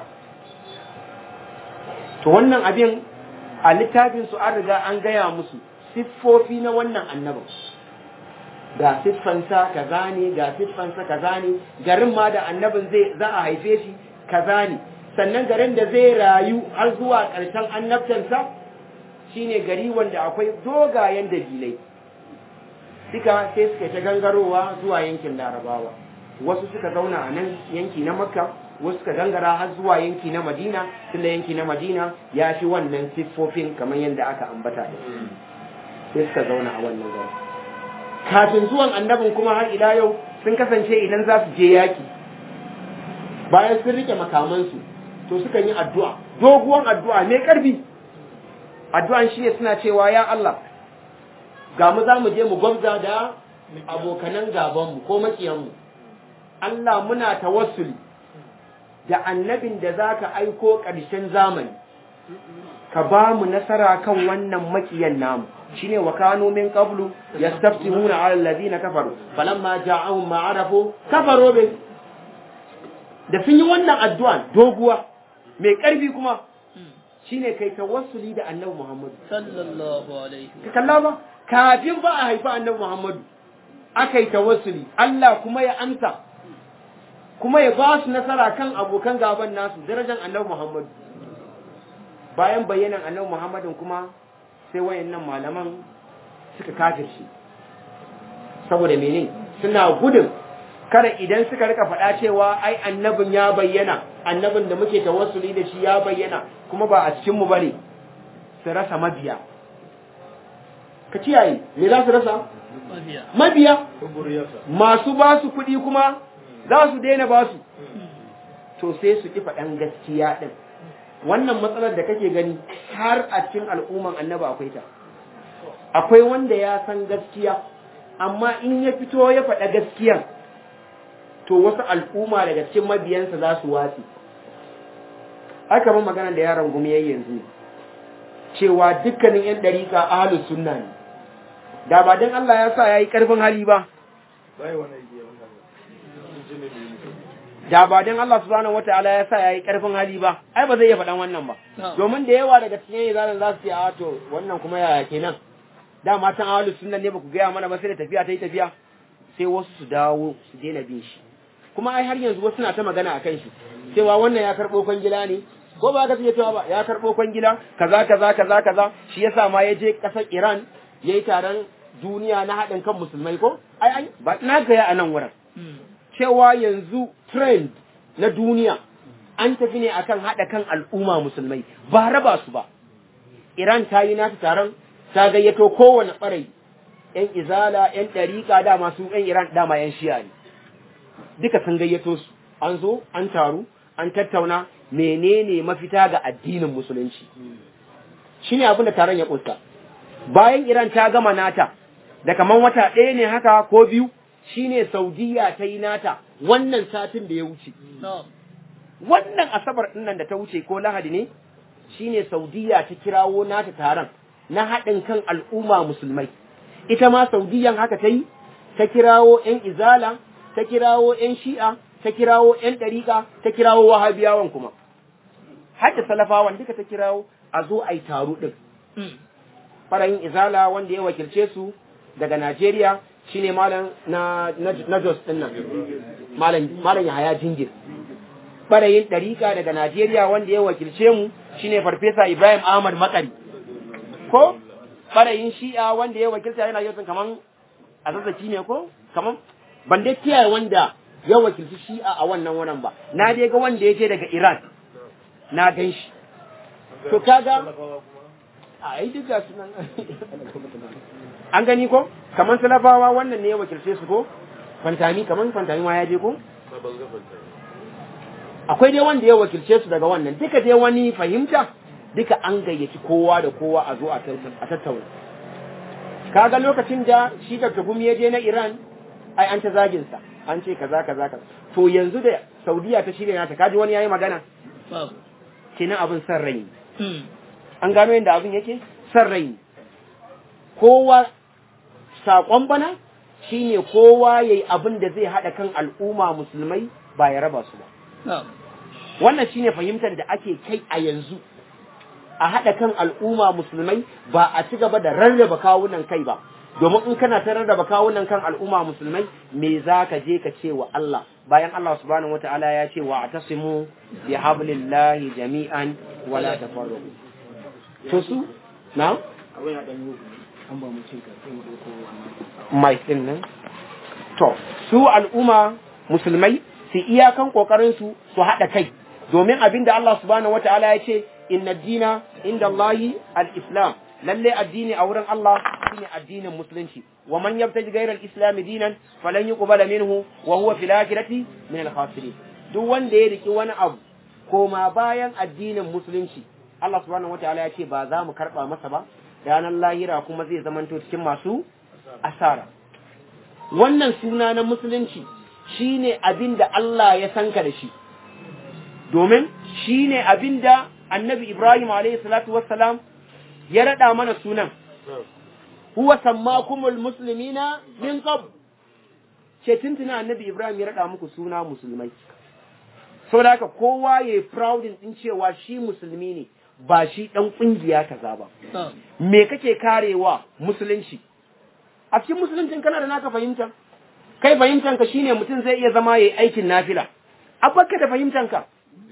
to wannan abin a littafin su an riga an gaya musu siffofi na wannan annabin ga siffansa kaza ne ga siffansa kaza ne garin ma da annabin zai za a haife shi kaza ne sannan garin da zai rayu har zuwa ƙarshen annabtansa shine gari wanda akwai dogayen dabilai suka sai suka ta gangarowa zuwa yankin larabawa wasu suka zauna a nan yanki na makka wasu suka gangara har zuwa yanki na madina tunda yanki na madina ya fi wannan siffofin kamar yadda aka ambata da sai suka zauna a wannan gari kafin zuwan annabin kuma har ila yau sun kasance idan za su je yaki bayan sun rike makamansu to suka yi addu'a doguwan addu'a mai karfi addu'an shi ne suna cewa ya Allah ga mu za mu je mu gwamza da abokanan gabanmu ko makiyanmu Allah muna tawassuli da annabin da za ka aiko ƙarshen zamani ka ba mu nasara kan wannan makiyan namu shine wa kanu min qablu yastaftimuna ala alladhina kafaru falamma ja'ahum ma arafu kafaru bi da sun yi wannan addu'a doguwa mai ƙarfi kuma shine kai tawassuli da annabi Muhammadu sallallahu alaihi ka kalla ba kafin ba a haifi annabi Muhammadu aka yi tawassuli Allah kuma ya amsa kuma ya ba su nasara kan abokan gaban nasu darajar annabi Muhammadu bayan bayyanan annabi Muhammadin kuma sai wayannan malaman suka kafirce saboda mene suna gudun kada idan suka rika faɗa cewa ai annabin ya bayyana annabin da muke tawassuli da shi ya bayyana kuma ba a cikin mu bane su rasa mabiya ka kiyaye me za su rasa mabiya mabiya kuburiyarsa masu ba su kuɗi kuma za su daina ba su to sai su ki faɗan gaskiya ɗin wannan matsalar da kake gani har a cikin al'umman annaba akwai ta akwai wanda ya san gaskiya amma in ya fito ya faɗa gaskiyan to wasu al'umma daga cikin mabiyansa za su watsi aka ban magana da yaron gumi yayi yanzu cewa dukkanin yan dariƙa ahlus sunna ne da ba dan Allah ya sa yayi karfin hali ba bai wani igiya wannan jini ne da ba dan Allah subhanahu wataala ya sa yayi karfin hali ba ai ba zai iya faɗan wannan ba domin da yawa daga cikin yayin za su ce a to wannan kuma yaya kenan da matan ahlus sunna ne ba ku gaya mana ba sai da tafiya ta yi tafiya sai wasu su dawo su daina bin shi kuma ai har yanzu wasu na ta magana akan shi cewa wannan ya karɓo kwangila ne ko ba ka cewa ba ya karɓo kwangila kaza kaza kaza kaza shi yasa ma ya je ƙasar Iran yayi taron duniya na haɗin kan musulmai ko ai ai ba na ga a nan wurin cewa yanzu trend na duniya an tafi ne akan haɗa kan al'umma musulmai ba raba su ba Iran ta yi nata taron ta gayyato kowane ɓarai ‘yan izala, ‘yan ɗariƙa dama su ‘yan Iran dama ‘yan shiya ne, duka sun gayyato su, an zo, an taru, an tattauna menene mafita ga addinin musulunci. Shi ne abin da taron ya ƙusta. Bayan Iran ta gama nata, da kaman wata ɗaya ne haka ko biyu, shi ne Saudiya ta yi nata wannan satin da ya wuce. Wannan Asabar ɗinnan da ta wuce ko Lahadi ne, shi ne Saudiya ta kirawo nata taron na haɗin kan al'umma musulmai. ita ma saudiyan haka ta yi, ta kirawo ‘yan izala, ta kirawo ‘yan shi'a, ta kirawo ‘yan ɗariƙa, ta kirawo wahabiyawan kuma. Hadda salafawan duka ta kirawo a zo a yi taro ɗin. Farayin izala wanda ya wakilce su daga Najeriya shi ne malam na, na, Jos ɗin nan, malam Yahaya Jingir. Farayin ɗariƙa daga Najeriya wanda ya wakilce mu shi ne Farfesa Ibrahim Ahmad Makari. Ko? ɓarayin shi'a wanda ya wakilta yana yau kaman a zazzaki ne ko kaman ban dai kiyaye wanda ya wakilci shi'a a wannan wurin ba na dai ga wanda ya je daga Iran na gan shi to kaga a yi duk ga sunan an gani ko kaman salafawa wannan ne ya wakilce su ko fantami kaman fantami ma ya je ko akwai dai wanda ya wakilce su daga wannan duka dai wani fahimta duka an gayyaci kowa da kowa a zo a tattauna kaga lokacin da shi Dr. Gumi ya je na Iran ai an ta zagin sa an ce kaza kaza kaza to yanzu da Saudiya ta shirya nata kaji wani yayi magana kenan abin san rai an gano yadda abin yake san rai kowa sakon bana shine kowa yayi abin da zai hada kan al'umma musulmai ba ya raba su ba na'am wannan shine fahimtar da ake kai a yanzu a haɗa kan al'umma musulmai ba a ci gaba da rarraba kawunan kai ba domin in kana ta rarraba kawunan kan al'umma musulmai me za ka je ka ce wa Allah bayan Allah subhanahu wata'ala ya ce wa atasimu bi hablillahi jami'an wala tafarraqu to su na mai din nan to su al'umma musulmai su iyakan kokarin su su haɗa kai domin abinda Allah subhanahu wata'ala ya ce inna dina inda Allahi al-islam lalle addini a wurin Allah shine addinin musulunci wa man yabtaji ghayra al-islam dinan falan yuqbala minhu wa huwa fil akhirati min al-khasirin duk wanda ya riki wani abu koma bayan addinin musulunci Allah subhanahu wataala ya ce ba za mu karba masa ba ranar lahira kuma zai zamanto cikin masu asara wannan suna na musulunci shine abin da Allah ya sanka da shi domin shine abin da annabi Ibrahim alayhi salatu wassalam ya rada mana sunan huwa sammakumul muslimina min qabl ce tuntuna annabi Ibrahim ya rada muku suna musulmai saboda haka kowa yayi proud din cewa shi musulmi ne ba shi dan kungiya kaza ba na'am me kake karewa musulunci a cikin musuluncin kana da naka fahimta kai fahimtanka shine mutum zai iya zama yayi aikin nafila abakka da fahimtanka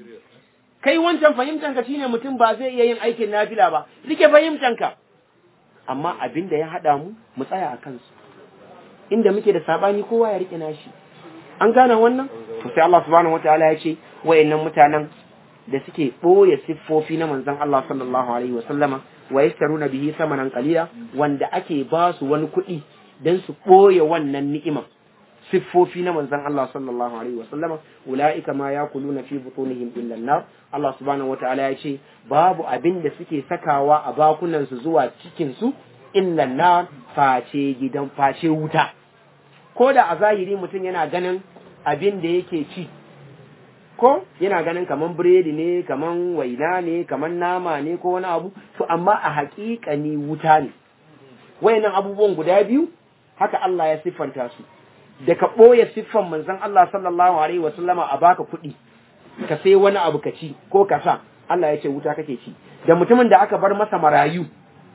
kai wancan fahimtanka shine mutum ba zai iya yin aikin nafila ba rike fahimtanka amma abin da ya hada mu mu tsaya a kansu inda muke da sabani kowa ya rike nashi an gane wannan to sai Allah subhanahu wataala ya ce wayannan mutanen da suke ɓoye siffofi na manzon Allah sallallahu alaihi wasallama wa yastaruna bihi samanan qalila wanda ake ba su wani kuɗi dan su ɓoye wannan ni'ima siffofi na manzon Allah sallallahu alaihi wasallama ulaika ma yakuluna fi butunihim illa an-nar Allah subhanahu wataala ya ce babu abin da suke sakawa a bakunan su zuwa cikin su illa an-nar face gidan face wuta ko da a zahiri mutum yana ganin abin da yake ci ko yana ganin kaman biredi ne kaman waina ne kaman nama ne ko wani abu to amma a haƙiƙani wuta ne wayannan abubuwan guda biyu haka Allah ya siffanta su da ka ɓoye siffan manzon Allah sallallahu alaihi wa sallama a baka kuɗi ka sai wani abu ka ci ko ka sa Allah ya ce wuta kake ci da mutumin da aka bar masa marayu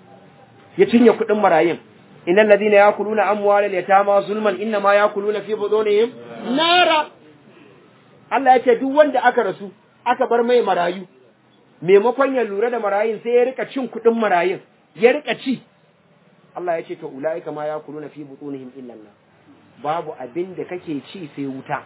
ya cinye kuɗin marayun innal ladina yakuluna amwalal yatama zulman inna ma yakuluna fi budunihim nara Allah ya ce duk wanda aka rasu aka bar mai marayu maimakon ya lura da marayun sai ya rika cin kuɗin marayun ya rika ci Allah ya ce to ulaika ma yakuluna fi butunihim illa Allah babu abin da kake ci sai wuta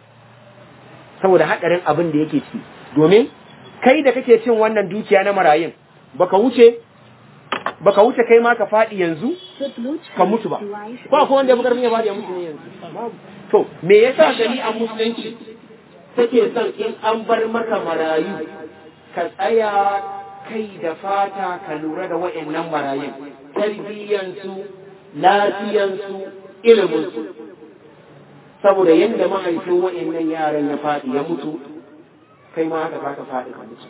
saboda hadarin abin da yake ci domin kai da kake cin wannan dukiya na marayun baka wuce baka wuce kai ma ka faɗi yanzu ka mutu ba ba ko wanda ya bukar ya faɗi ya mutu ne yanzu babu to me yasa shari'a musulunci take son in an bar maka marayu ka tsaya kai da fata ka lura da wa'annan marayun tarbiyyansu lafiyansu iliminsu saboda yadda mahaifin wa'annan yaran ya faɗi ya mutu kai ma haka zaka faɗi ka mutu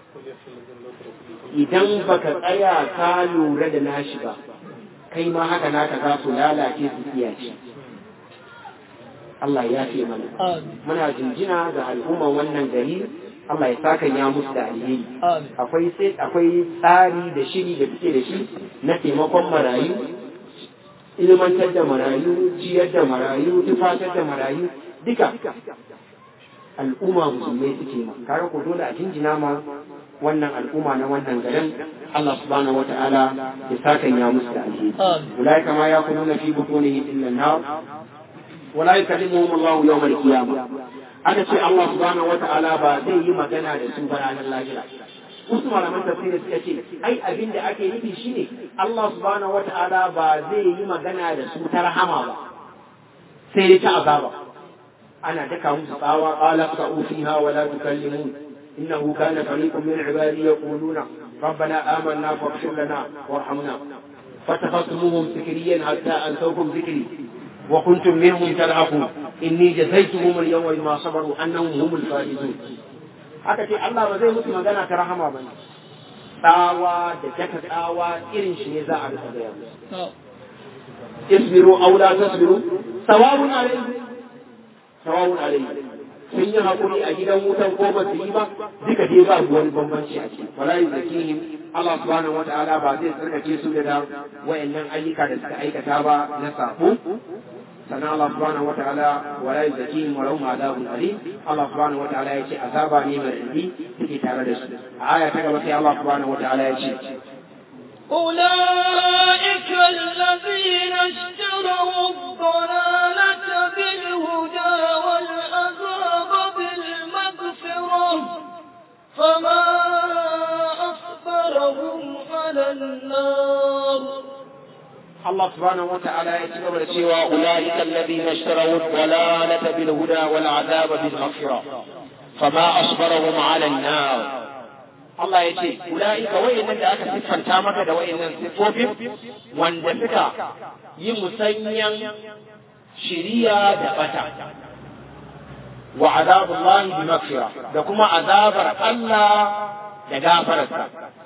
idan baka tsaya ka lura da nashi ba kai ma haka naka za su lalace su kiyace Allah ya fi mana amin muna jinjina ga al'umman wannan gari Allah ya saka ya musu da alheri amin akwai sai akwai tsari da shiri da suke da shi na taimakon marayu ilmantar da marayu ciyar da marayu tufatar da marayu duka al'umma musulmai suke ma kare ko dole a jinjina ma wannan al'umma na wannan garin Allah subhanahu wata'ala ya saka ya musu da alheri amin أولئك ما يأكلون في بطونهم إلا النار ولا يكلمهم الله يوم القيامة aka ce Allah subhanahu wata'ala ba zai yi magana da su ba ranar lahira wasu malaman tafsiri suka ce ai abin da ake nufi shine Allah subhanahu wata'ala ba zai yi magana da su ta rahama ba sai dai ta azaba ana daka musu tsawa qala qa'u fiha wa la tukallimun innahu kana fariqun min ibadi yaquluna ربنا آمنا فاغفر لنا وارحمنا فاتخذتموهم سكريا حتى أنسوكم ذكري وكنتم منهم تلعقون إني جزيتهم اليوم بما صبروا أنهم هم الفائزون haka ce Allah ba zai mutu magana ta rahama ba ne tsawa da daka tsawa irin shi ne za a rika gaya musu na'am isbiru aw la tasbiru sawabun alayhi sawabun alayhi sun yi haƙuri a gidan wutan ko ba su yi ba duka dai ba wani bambanci a ciki wala yuzakihim Allah subhanahu wataala ba zai tsarkake su da wayannan ayyuka da suka aikata ba na sabo sannan Allah subhanahu wataala wala yuzakihim wa lahum adabun alim Allah subhanahu wataala ya ce azaba ne mai rindi take tare da su a aya ta gaba sai Allah subhanahu wataala ya ce أولئك الذين اشتروا الضلالة بالهدى والعذاب بالمغفرة فما أصبرهم على النار الله سبحانه وتعالى يتكبر سوى أولئك الذين اشتروا الضلالة بالهدى والعذاب بالمغفرة فما أصبرهم على النار Allah ya ce, Ula'ika wa'innan da aka siffanta maka da wa'innan siffofin wanda suka yi musanyan shiriya da bata. Wa azabullahi bi maghfira da kuma azabar Allah da gafararsa.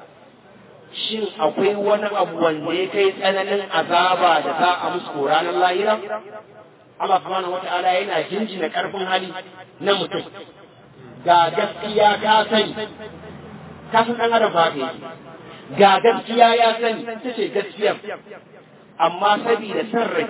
Shin akwai wani abu wanda ya kai tsananin azaba da za a musu ranar lahira? Allah subhanahu wata'ala yana jinjina karfin hali na mutum. Ga gaskiya ka sani, ka san ɗan adam ba ka ga gaskiya ya sani ita ce gaskiyar amma saboda san rai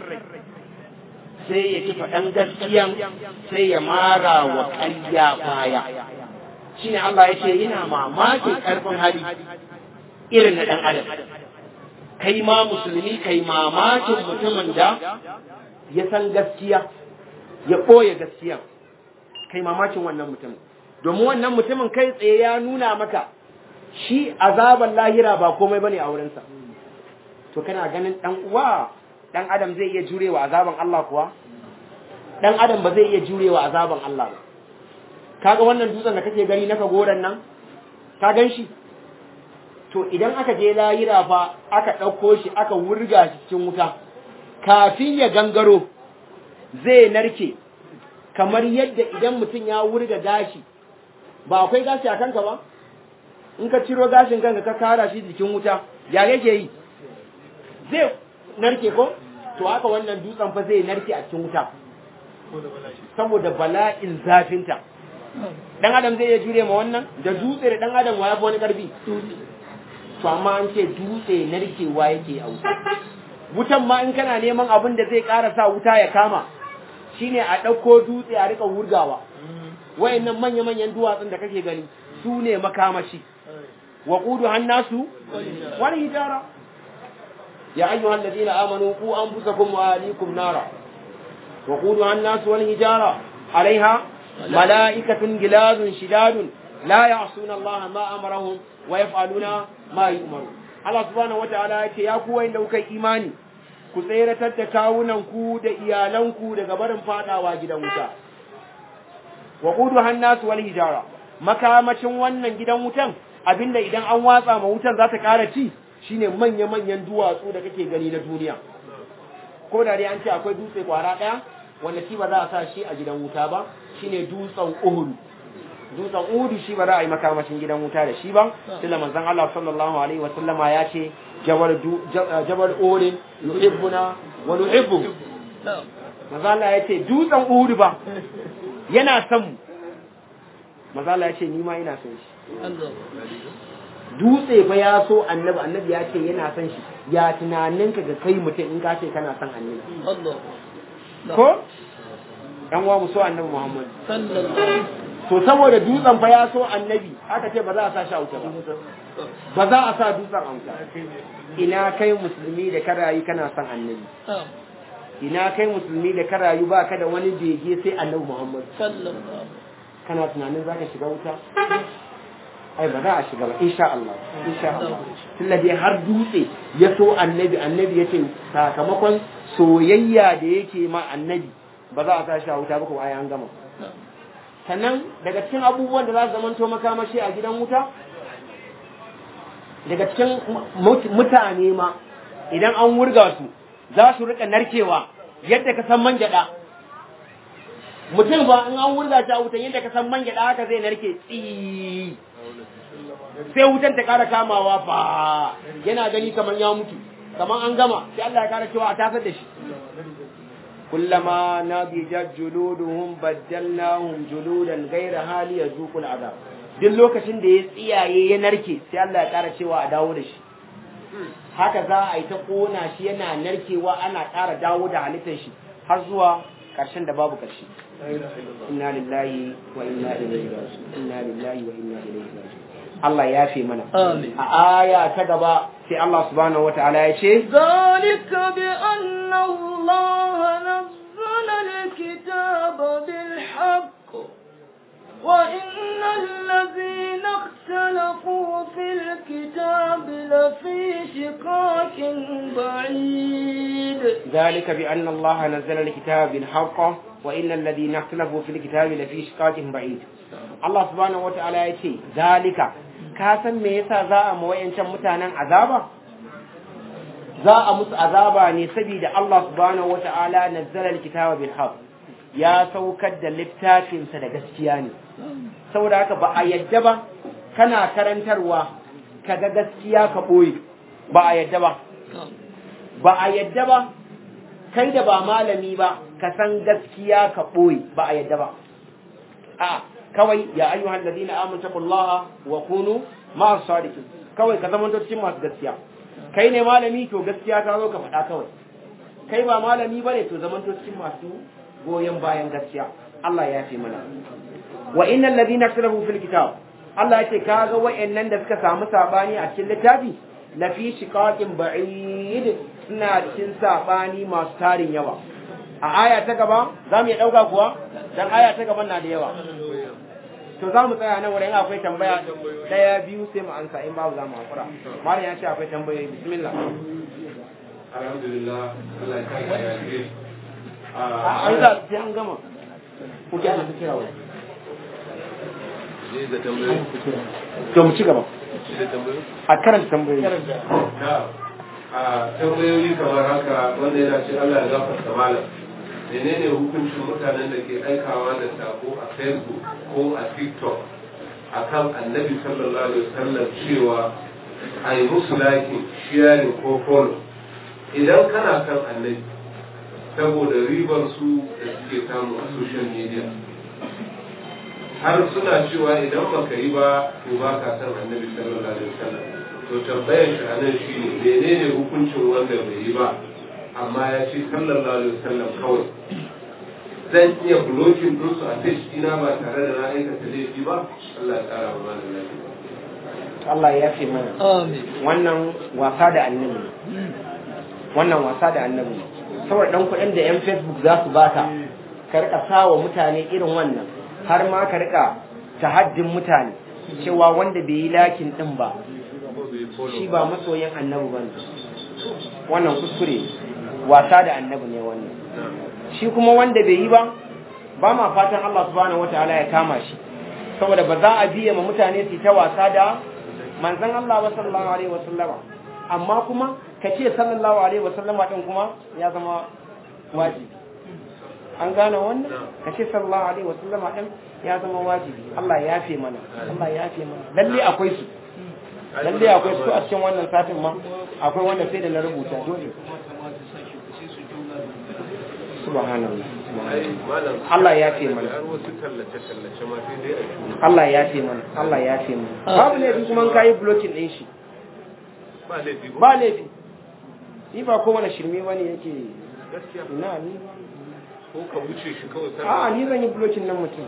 sai ya ki faɗan gaskiyan sai ya mara wa ƙarya baya shi ne Allah ya ce yana mamakin ƙarfin hali irin na ɗan adam kai ma musulmi kai mamakin mutumin da ya san gaskiya ya ɓoye gaskiya kai mamakin wannan mutumin domin wannan mutumin kai tsaye ya nuna maka shi azaban lahira ba komai bane a wurinsa to kana ganin dan uwa dan adam zai iya jurewa azaban Allah kuwa dan adam ba zai iya jurewa azaban Allah ba kaga wannan dutsen da kake gani naka goran nan ka gan shi to idan aka je lahira fa aka ɗauko shi aka wurga shi cikin wuta kafin ya gangaro zai narke kamar yadda idan mutum ya wurga gashi ba akwai gashi a kanka ba in ka ciro gashin kanka ka kara shi jikin wuta ya yake yi zai narke ko to haka wannan dutsen fa zai narke a cikin wuta saboda bala'in zafinta dan adam zai iya jure ma wannan da dutse da dan adam wa yafi wani karfi to amma an ce dutse narkewa yake a wuta wutan ma in kana neman abin da zai ƙara sa wuta ya kama shine a ɗauko dutse a rika wurgawa wayannan manya-manyan duwatsun da kake gani su ne makamashi wa qudu hannasu wal hijara ya ayyuhal ladina amanu qu anfusakum wa ahlikum nara wa qudu hannasu wal hijara alaiha mala'ikatun gilazun shidadun la ya'suna Allah ma amarahum wa yaf'aluna ma yu'maru Allah subhanahu wataala yake ya ku wanda kuka imani ku tseratar da kawunan ku da iyalanku daga barin fadawa gidan wuta wa qudu hannasu wal hijara makamacin wannan gidan wutan abinda idan an watsa ma wutan za ta ƙara ci shine manya-manyan duwatsu da kake gani na duniya ko da dai an ce akwai dutse kwara ɗaya wanda shi ba za a sa shi a gidan wuta ba shine dutsen Uhud dutsen Uhud shi ba za a yi makamashin gidan wuta da shi ba tunda manzon Allah sallallahu alaihi wa sallama ya ce jabal jabal Uhud yuhibbuna wa nuhibbu manzon Allah ya ce dutsen Uhud ba yana son mu manzon Allah ya ce ni ma ina son shi dutse fa ya so annabi annabi ya ce yana son shi ya tunaninka ga kai mutum in ka ce kana son annabi ko ɗan uwa mu so annabi Muhammad to saboda dutsen fa ya so annabi aka ce ba za a sa shi a wuta ba ba za a sa dutsen a wuta ina kai musulmi da ka rayu kana son annabi ina kai musulmi da ka rayu ba ka da wani bege sai annabi Muhammad kana tunanin za ka shiga wuta ai ba za a shiga ba insha Allah insha Allah tunda dai har dutse ya so annabi annabi ya ce sakamakon soyayya da yake ma annabi ba za a sa shi a wuta ba kuma ai an gama sannan daga cikin abubuwan da za su zamanto makamashi a gidan wuta daga cikin mutane ma idan an wurga su za su rika narkewa yadda ka san man gyada mutum ba in an wurga shi a wutan yadda ka san man gyada haka zai narke tsi sai wutan ta kara kamawa ba yana gani kamar ya mutu kamar an gama sai Allah ya kara cewa a tasar da shi kullama nabijat juluduhum baddalnahum juludan ghayra hali yazuqul azab duk lokacin da ya tsiyaye ya narke sai Allah ya ƙara cewa a dawo da shi haka za a yi ta kona shi yana narkewa ana ƙara dawo da halittar shi har zuwa ƙarshen da babu ƙarshe inna lillahi wa inna ilaihi raji'un inna lillahi wa inna ilaihi raji'un Allah ya fi mana Amin. a aya ta gaba sai Allah subhanahu wataala ya ce ذلك بأن الله نزل الكتاب بالحق وإن الذين اختلفوا في الكتاب لفي شقاق بعيد ذلك بأن الله نزل الكتاب بالحق وإن الذين اختلفوا في الكتاب لفي شقاق بعيد الله سبحانه وتعالى يقول ذلك كاسن me yasa za a mawayancan mutanen azaba za a musu azaba ne saboda Allah subhanahu wataala nazzala alkitaba bil haqq ya saukar da littafinsa da gaskiya ne saboda haka ba a yadda ba kana karantarwa kaga gaskiya ka boye ba a yadda ba ba a yadda ba kai da ba malami ba ka san gaskiya ka ɓoye ba a yadda ba a kawai ya ayyuhan ladina amanu taqullaha wa kunu ma'as sadiqin kawai ka zama cikin masu gaskiya kai ne malami to gaskiya ta zo ka faɗa kawai kai ba malami bane to zaman cikin masu goyon bayan gaskiya Allah ya fi mana wa innal ladina ikhtalafu fil kitab Allah yake kaga wayannan da suka samu sabani a cikin littafi lafi shiqaqin ba'id suna cikin sabani masu tarin yawa a aya ta gaba za mu iya ɗauka kuwa dan aya ta gaban na da yawa to za mu tsaya nan wurin akwai tambaya ɗaya biyu sai mu ansa in babu za mu hakura malam ya ce akwai tambayoyi bismillah alhamdulillah Allah ya kai ya yi an za sai an gama kuke da kira wani ne da tambayoyi to mu ci gaba da tambayoyi a karanta tambayoyi na a tambayoyi kamar haka wanda yana ce Allah ya gafarta malam menene hukuncin mutanen da ke aikawa da sako a facebook ko a tiktok akan annabi sallallahu alaihi wasallam cewa a yi musu lakin sharing ko follow idan kana kan annabi saboda ribar su da suke samu a social media har suna cewa idan baka yi ba to ba ka san annabi sallallahu alaihi wasallam to tambayar shi anan shine menene hukuncin wanda bai yi ba amma ya ce sallallahu alaihi wasallam kawai zan iya blocking din su a page ina ba tare da na aikata laifi ba Allah ya tsara wa malam lafiya Allah ya fi mana Amin. wannan wasa da annabi wannan wasa da annabi saboda dan kuɗin da yan facebook za su baka ka rika sawa mutane irin wannan har ma ka rika tahaddin mutane cewa wanda bai yi lakin din ba shi ba masoyin annabi bane wannan kuskure wasa da annabi ne wannan shi kuma wanda bai yi ba ba ma fatan Allah subhanahu wataala ya kama shi saboda ba za a biya ma mutane su ta wasa da manzon Allah wa sallallahu alaihi wasallama amma kuma ka ce sallallahu alaihi wasallama din kuma ya zama wajibi an gane wannan ka ce sallallahu alaihi wasallama din ya zama wajibi Allah ya yafe mana Allah ya yafe mana lalle akwai su lalle akwai su a cikin wannan satin ma akwai wanda sai da na rubuta dole subhanallah ai malam Allah ya yafe mana har wasu tallace tallace ma sai dai a shuru Allah ya yafe mana Allah ya yafe mana babu laifi kuma in kayi blocking din shi ba laifi ko ba laifi ni ba kowane shirme wani yake gaskiya ina ni ko ka wuce shi kawai kana a ni zan yi blocking nan mutum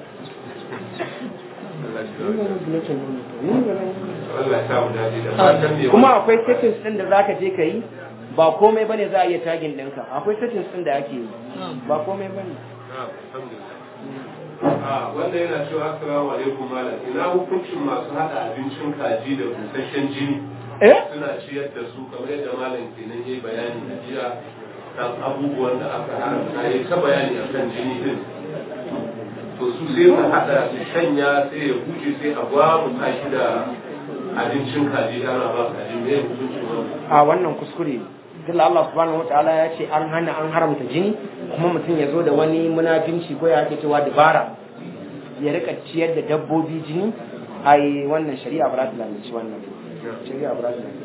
Allah ni shi zan yi blocking nan mutum ni ba zan yi Allah ya sa mu dace da fatan ne kuma akwai settings din da zaka je ka yi ba komai bane za a iya tagin ɗinka akwai settings din da ake yi ba komai bane Na'am, alhamdulillah. a wanda yana cewa assalamu alaikum malam ina hukuncin masu hada abincin kaji da busasshen jini eh suna ciyar da su kamar yadda malam kenan yayi bayani a jiya kan abubuwan da aka haramta yayi ta bayani akan jini din to su sai su hada su shanya sai ya huce sai a gwamu shi da abincin kaji ana ba kaji me hukuncin wannan a wannan kuskure ne tunda Allah subhanahu wataala ya ce an hana an haramta jini kuma mutum ya zo da wani munafinci ko ya ake cewa dabara ya rika ciyar da dabbobi jini ai wannan shari'a ba za ta lalace wannan shari'a ba za ta lalace wannan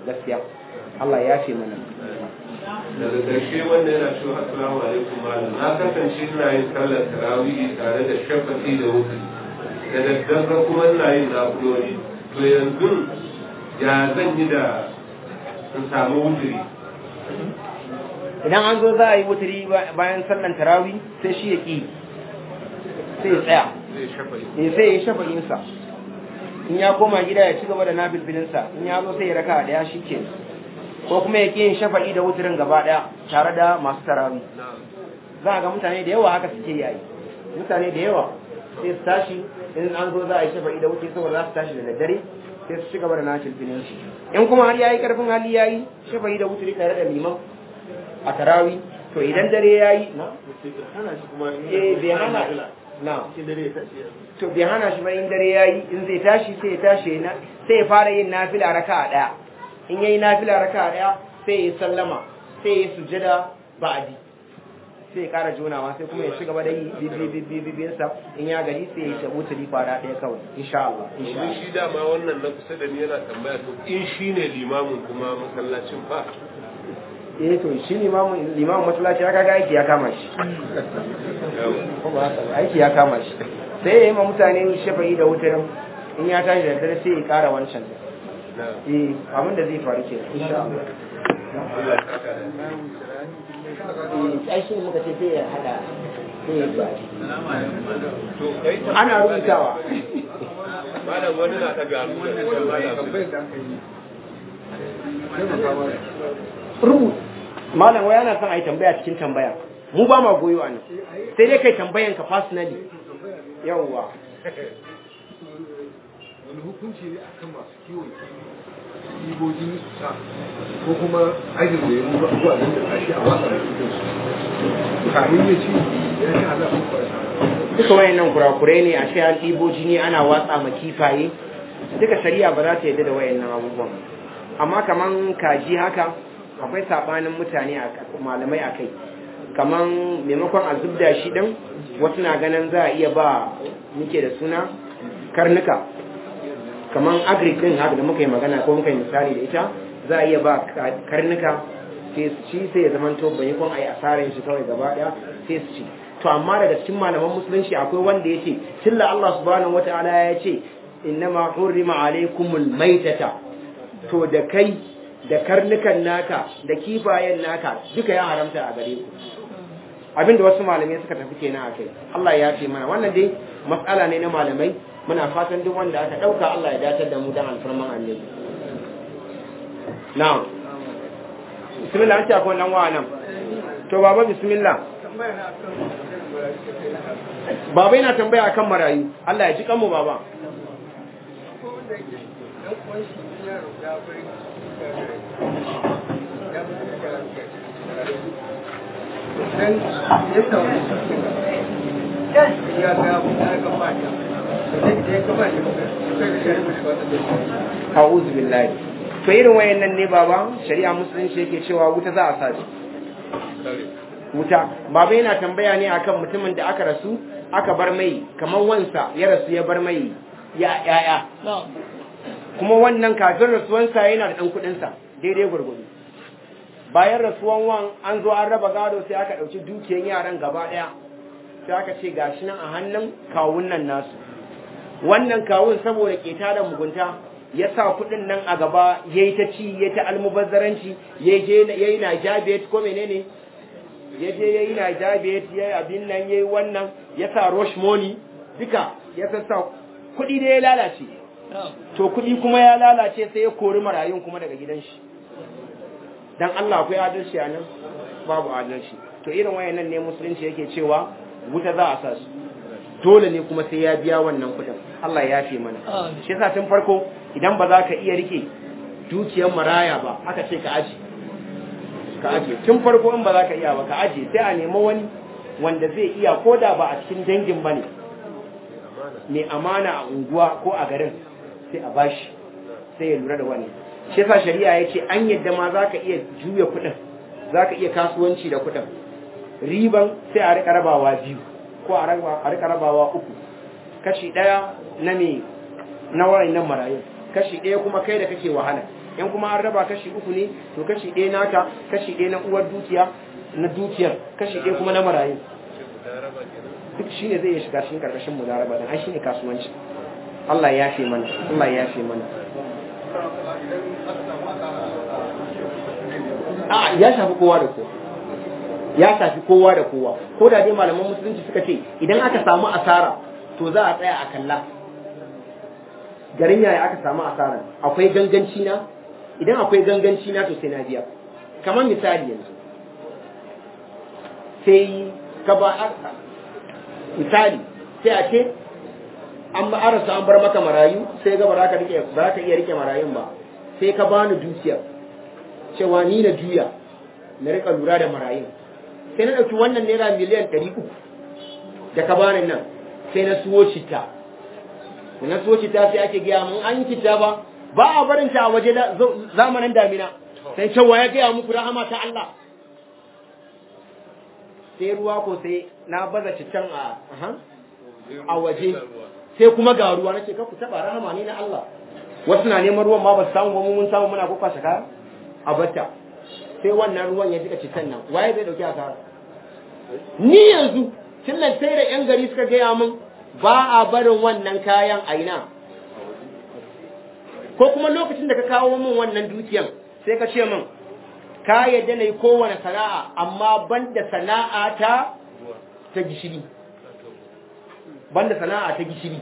gaskiya Allah ya yafe mana daga ƙarshe wanda yana cewa assalamu alaikum malam na kasance ina yin sallar tarawih tare da shafafi da wuce da daddare kuma ina yin nafiloli to yanzu ya zan yi da in samu wuturi idan an zo za a yi wuturi bayan sallan tarawi sai shi ya ƙi sai ya tsaya zai shafa'i eh sai ya yi shafa'insa in ya koma gida ya ci gaba da nabilbilinsa in ya zo sai ya raka daya shi ke ko kuma ya ƙi yin shafa'i da wuturin gaba daya tare da masu tarawi za a ga mutane da yawa haka suke yayi mutane da yawa sai su tashi in an zo za a yi shafa'i da wuturi saboda za su tashi da daddare sai su ci gaba da nabilbilinsu in kuma har yayi karfin hali yayi shafa'i da wuturi tare da liman a tarawi to idan dare yayi na hana shi kuma in eh bai hana na cikin dare ya tashi ya to bai hana shi ba in dare yayi in zai tashi sai ya tashi na sai ya fara yin nafila raka'a daya in yayi nafila raka'a daya sai ya sallama sai ya sujjada ba'di sai ya kara jonawa sai kuma ya ci gaba da yi bibibibibin sa in ya gari sai ya tabu tuli fara daya kawai insha Allah insha domin Allah shi dama wannan na kusa da ni yana tambaya to in shi ne limamin kuma masallacin fa eh to shi limamin limamin masallaci ya kaga aiki ya kama shi yawa ko ba haka ba, aiki ya kama shi sai ya yi ma mutane shafa'i da wutar in ya tashi da dare sai ya kara wancan na eh abin da zai faru ke insha Allah Allah ya saka da ai shi muka ce sai ya hada sai ya ba to kai ta ana rubutawa malam wani na ta garu da malam rubuta malam wai ana son a yi tambaya cikin tambaya mu ba ma goyo a nan sai dai kai tambayan ka personally yawwa wani hukunci ne akan masu kiwon ibojin sa ko kuma ajin da ya ruba ko abin da kashi a wasa da cikin su kamin ya ci ya ci halar ko kwarsa duka wayannan kurakurai ne a ce an ɗibo jini ana watsa ma kifaye duka shari'a ba za ta yarda da wayannan abubuwan amma kaman kaji haka akwai sabanin mutane a malamai a kai kaman maimakon a zubda shi din wasu na ganin za a iya ba muke da suna karnuka kaman agric din haka da muka yi magana ko muka yi misali da ita za a iya ba ka- karnuka sai su ci sai ya zamanto bayan a yi asarar shi kawai gaba daya sai su ci to amma daga cikin malaman musulunci akwai wanda ya ce tilla Allah subhanahu wataala ya ce innama hurrima alaikumul maitata to da kai da karnukan naka da kifayen naka duka ya haramta a gare ku abinda wasu malamai suka tafi kenan a kai Allah ya ce mana wannan dai matsala ne na malamai muna fatan duk wanda aka dauka Allah ya datar da mu dan alfarman annabi na'am bismillah an ce akwai nan wa nan to baba bismillah baba yana tambaya akan marayu Allah ya ji kanmu baba a'udhu billahi to irin wayannan ne baba shari'a musulunci yake cewa wuta za a sa shi wuta baba yana tambaya ne akan mutumin da aka rasu aka bar mai kamar wansa ya rasu ya bar mai ya yaya kuma wannan kafin rasuwansa yana da ɗan kuɗinsa daidai gurgudu bayan rasuwan wan an zo an raba gado sai aka ɗauki dukiyan yaran gaba ɗaya sai aka ce gashi nan a hannun kawun nan nasu wannan kawun saboda keta da mugunta ya sa kuɗin nan a gaba ya yi ta ci ya ta almubazzaranci ya yi na jabet ko menene ya je ya yi na jabet ya yi abin nan ya yi wannan ya sa rush money duka ya sassa kuɗi da ya lalace to kuɗi kuma ya lalace sai ya kori marayun kuma daga gidan shi dan Allah akwai adalci a nan babu adalci to irin wayannan ne musulunci yake cewa wuta za a sa su dole ne kuma sai ya biya wannan kuɗin Allah ya fi mana shi yasa tun farko idan ba za ka iya rike dukiyar maraya ba aka ce ka aji ka aje tun farko in ba za ka iya ba ka aje sai a nemi wani wanda zai iya ko da ba a cikin dangin ba ne mai amana a unguwa ko a garin sai a bashi sai ya lura da wani shi yasa shari'a ya ce an yadda ma za ka iya juya kuɗin za ka iya kasuwanci da kuɗin riban sai a rika rabawa biyu ko a rika rabawa uku kashi ɗaya na me na nan marayu kashi ɗaya kuma kai da kake wahala in kuma an raba kashi uku ne to kashi ɗaya naka kashi ɗaya na uwar dukiya na dukiyar kashi ɗaya kuma na marayu duk shine zai iya shiga cikin karkashin mudaraba dan ai shine kasuwanci Allah ya yafe mana Allah ya yafe mana a ya shafi kowa da kowa ya shafi kowa da kowa ko da dai malaman musulunci suka ce idan aka samu asara to za a tsaya a kalla garin yaya aka samu asara akwai ganganci na idan akwai ganganci na to sai na biya kamar misali yanzu sai ka ba misali sai a ce an ba arasa an bar maka marayu sai ga ba za ka rike ba za ka iya rike marayun ba sai ka bani dukiyar cewa ni na juya na rika lura da marayun sai na ɗauki wannan naira miliyan ɗari uku da ka bani nan sai na suwo citta da na suwo citta sai ake gaya mun an yi citta ba ba a barin ta a waje zamanin damina sai cewa ya gaya muku rahama ta Allah sai ruwa ko sai na baza cittan a a waje sai kuma ga ruwa nace ka ku taba rahama ne na Allah wasu na neman ruwan ma ba su samu ba mun samu muna ko kwashe kaya a batta sai wannan ruwan ya jika cittan nan waye zai dauki asara ni yanzu tun nan sai da yan gari suka gaya min ba a barin wannan kayan a ina ko kuma lokacin da ka kawo min wannan dukiyan sai ka ce min ka yadda na yi kowane sana'a amma banda sana'a ta ta gishiri banda sana'a ta gishiri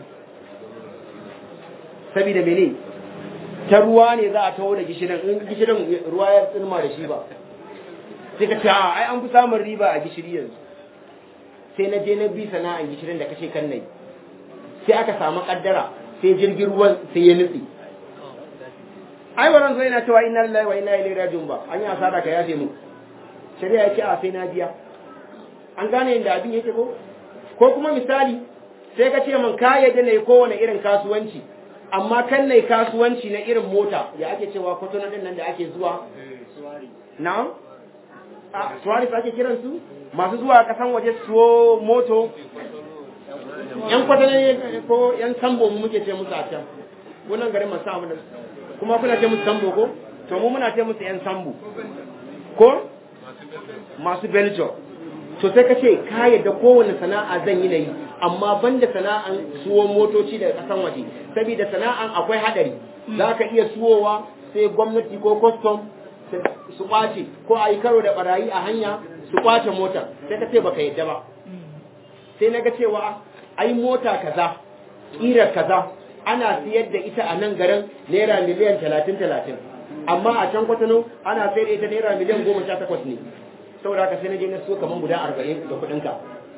saboda mene ta ruwa ne za a taho da gishirin in gishirin ruwa ya tsirma da shi ba sai ka ce a ai an fi samun riba a gishiri yanzu sai na je na bi sana'an gishirin da kashe kan nai sai aka samu kaddara sai jirgin ruwan sai ya nutse ai wannan zai na cewa inna lillahi wa inna ilaihi raji'un ba an yi asara ka yafe mu shari'a yake a sai na biya an gane inda abin yake ko ko kuma misali sai ka ce min ka yadda ne kowane irin kasuwanci amma kan ne kasuwanci na irin mota ya ake cewa kwatona din nan da ake zuwa na'am a suwari ake kiran su masu zuwa kasan waje suwo moto yan kwatana ko yan sambo mu muke ce musu a can wannan garin masu samu da kuma kuna ce musu sambo ko to mu muna ce musu yan sambo ko masu belgium to sai ka ce ka yadda kowane sana'a zan yi na yi amma banda sana'an suwo motoci daga kasan waje saboda sana'an akwai hadari za ka iya suwowa sai gwamnati ko custom su kwace ko a yi karo da barayi a hanya su kwace mota sai ka ce baka yadda ba sai na ga cewa ai mota kaza ƙirar kaza ana siyar da ita a nan garin naira miliyan talatin talatin amma a can kwatano ana sayar da ita naira miliyan goma sha takwas ne saboda haka sai na je na so kamar guda arba'in da kuɗinka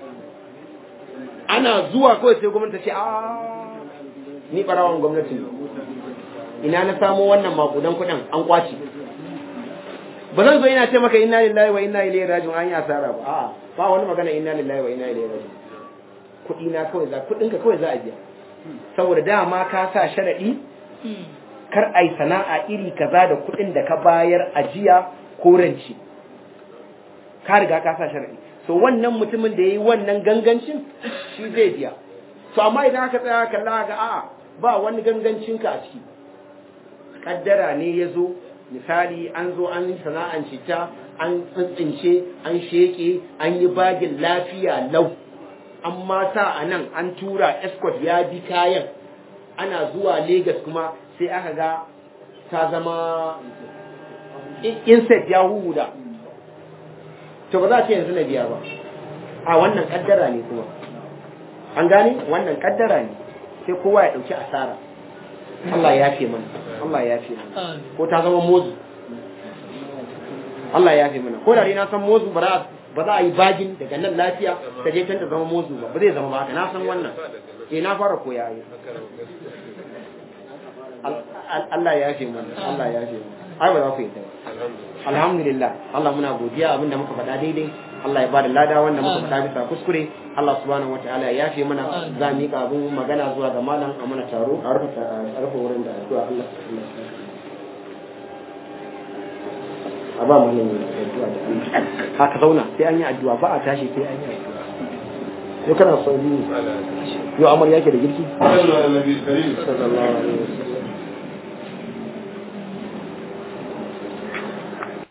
ana zuwa kawai sai gwamnati ce a ni ɓarawan gwamnati ina na samo wannan makudan kuɗin an kwace ba zan zo ina ce maka inna lillahi wa inna ilaihi raji'un an yi asara ba a'a ba wani magana inna lillahi wa inna ilaihi raji'un kuɗi na kawai za kuɗinka kawai za a biya saboda dama ka sa sharaɗi kar ai sana'a iri kaza da kuɗin da ka bayar ajiya ko ranci ka riga ka sa sharaɗi so wannan mutumin da yayi wannan gangancin shi zai biya to amma idan aka tsaya kalla ga a'a ba wani gangancin ka a ciki kaddara ne ya zo misali an zo an yi sana'an cita an tsintsince an sheke an yi bagin lafiya lau an ma sa a nan an tura escort ya bi kayan ana zuwa Legas kuma sai aka ga ta zama insect ya huda to ba za a ce yanzu na biya ba a wannan kaddara ne kuma an gane wannan kaddara ne sai kowa ya dauki asara Allah ya yafe mana Allah ya yafe mana ko ta zama mozu Allah ya yafe mana ko da na san mozu ba za ba za a yi bagin daga nan lafiya ta je can ta zama mozu ba ba zai zama ba haka na san wannan eh na fara koya yi Allah ya yafe mana Allah ya yafe mana ai ba za ku yi ta alhamdulillah Allah muna godiya abinda muka faɗa daidai Allah ya bada lada wanda muka faɗa bisa kuskure Allah subhanahu wataala ya yafe mana za mu yi abin magana zuwa ga malam a mana taro a rufe wurin da addu'a Allah a ba mu yin addu'a da haka zauna sai an yi addu'a ba a tashi sai an yi addu'a yau kana sauri yau amar yake da girki sallallahu alaihi wasallam sallallahu alaihi wasallam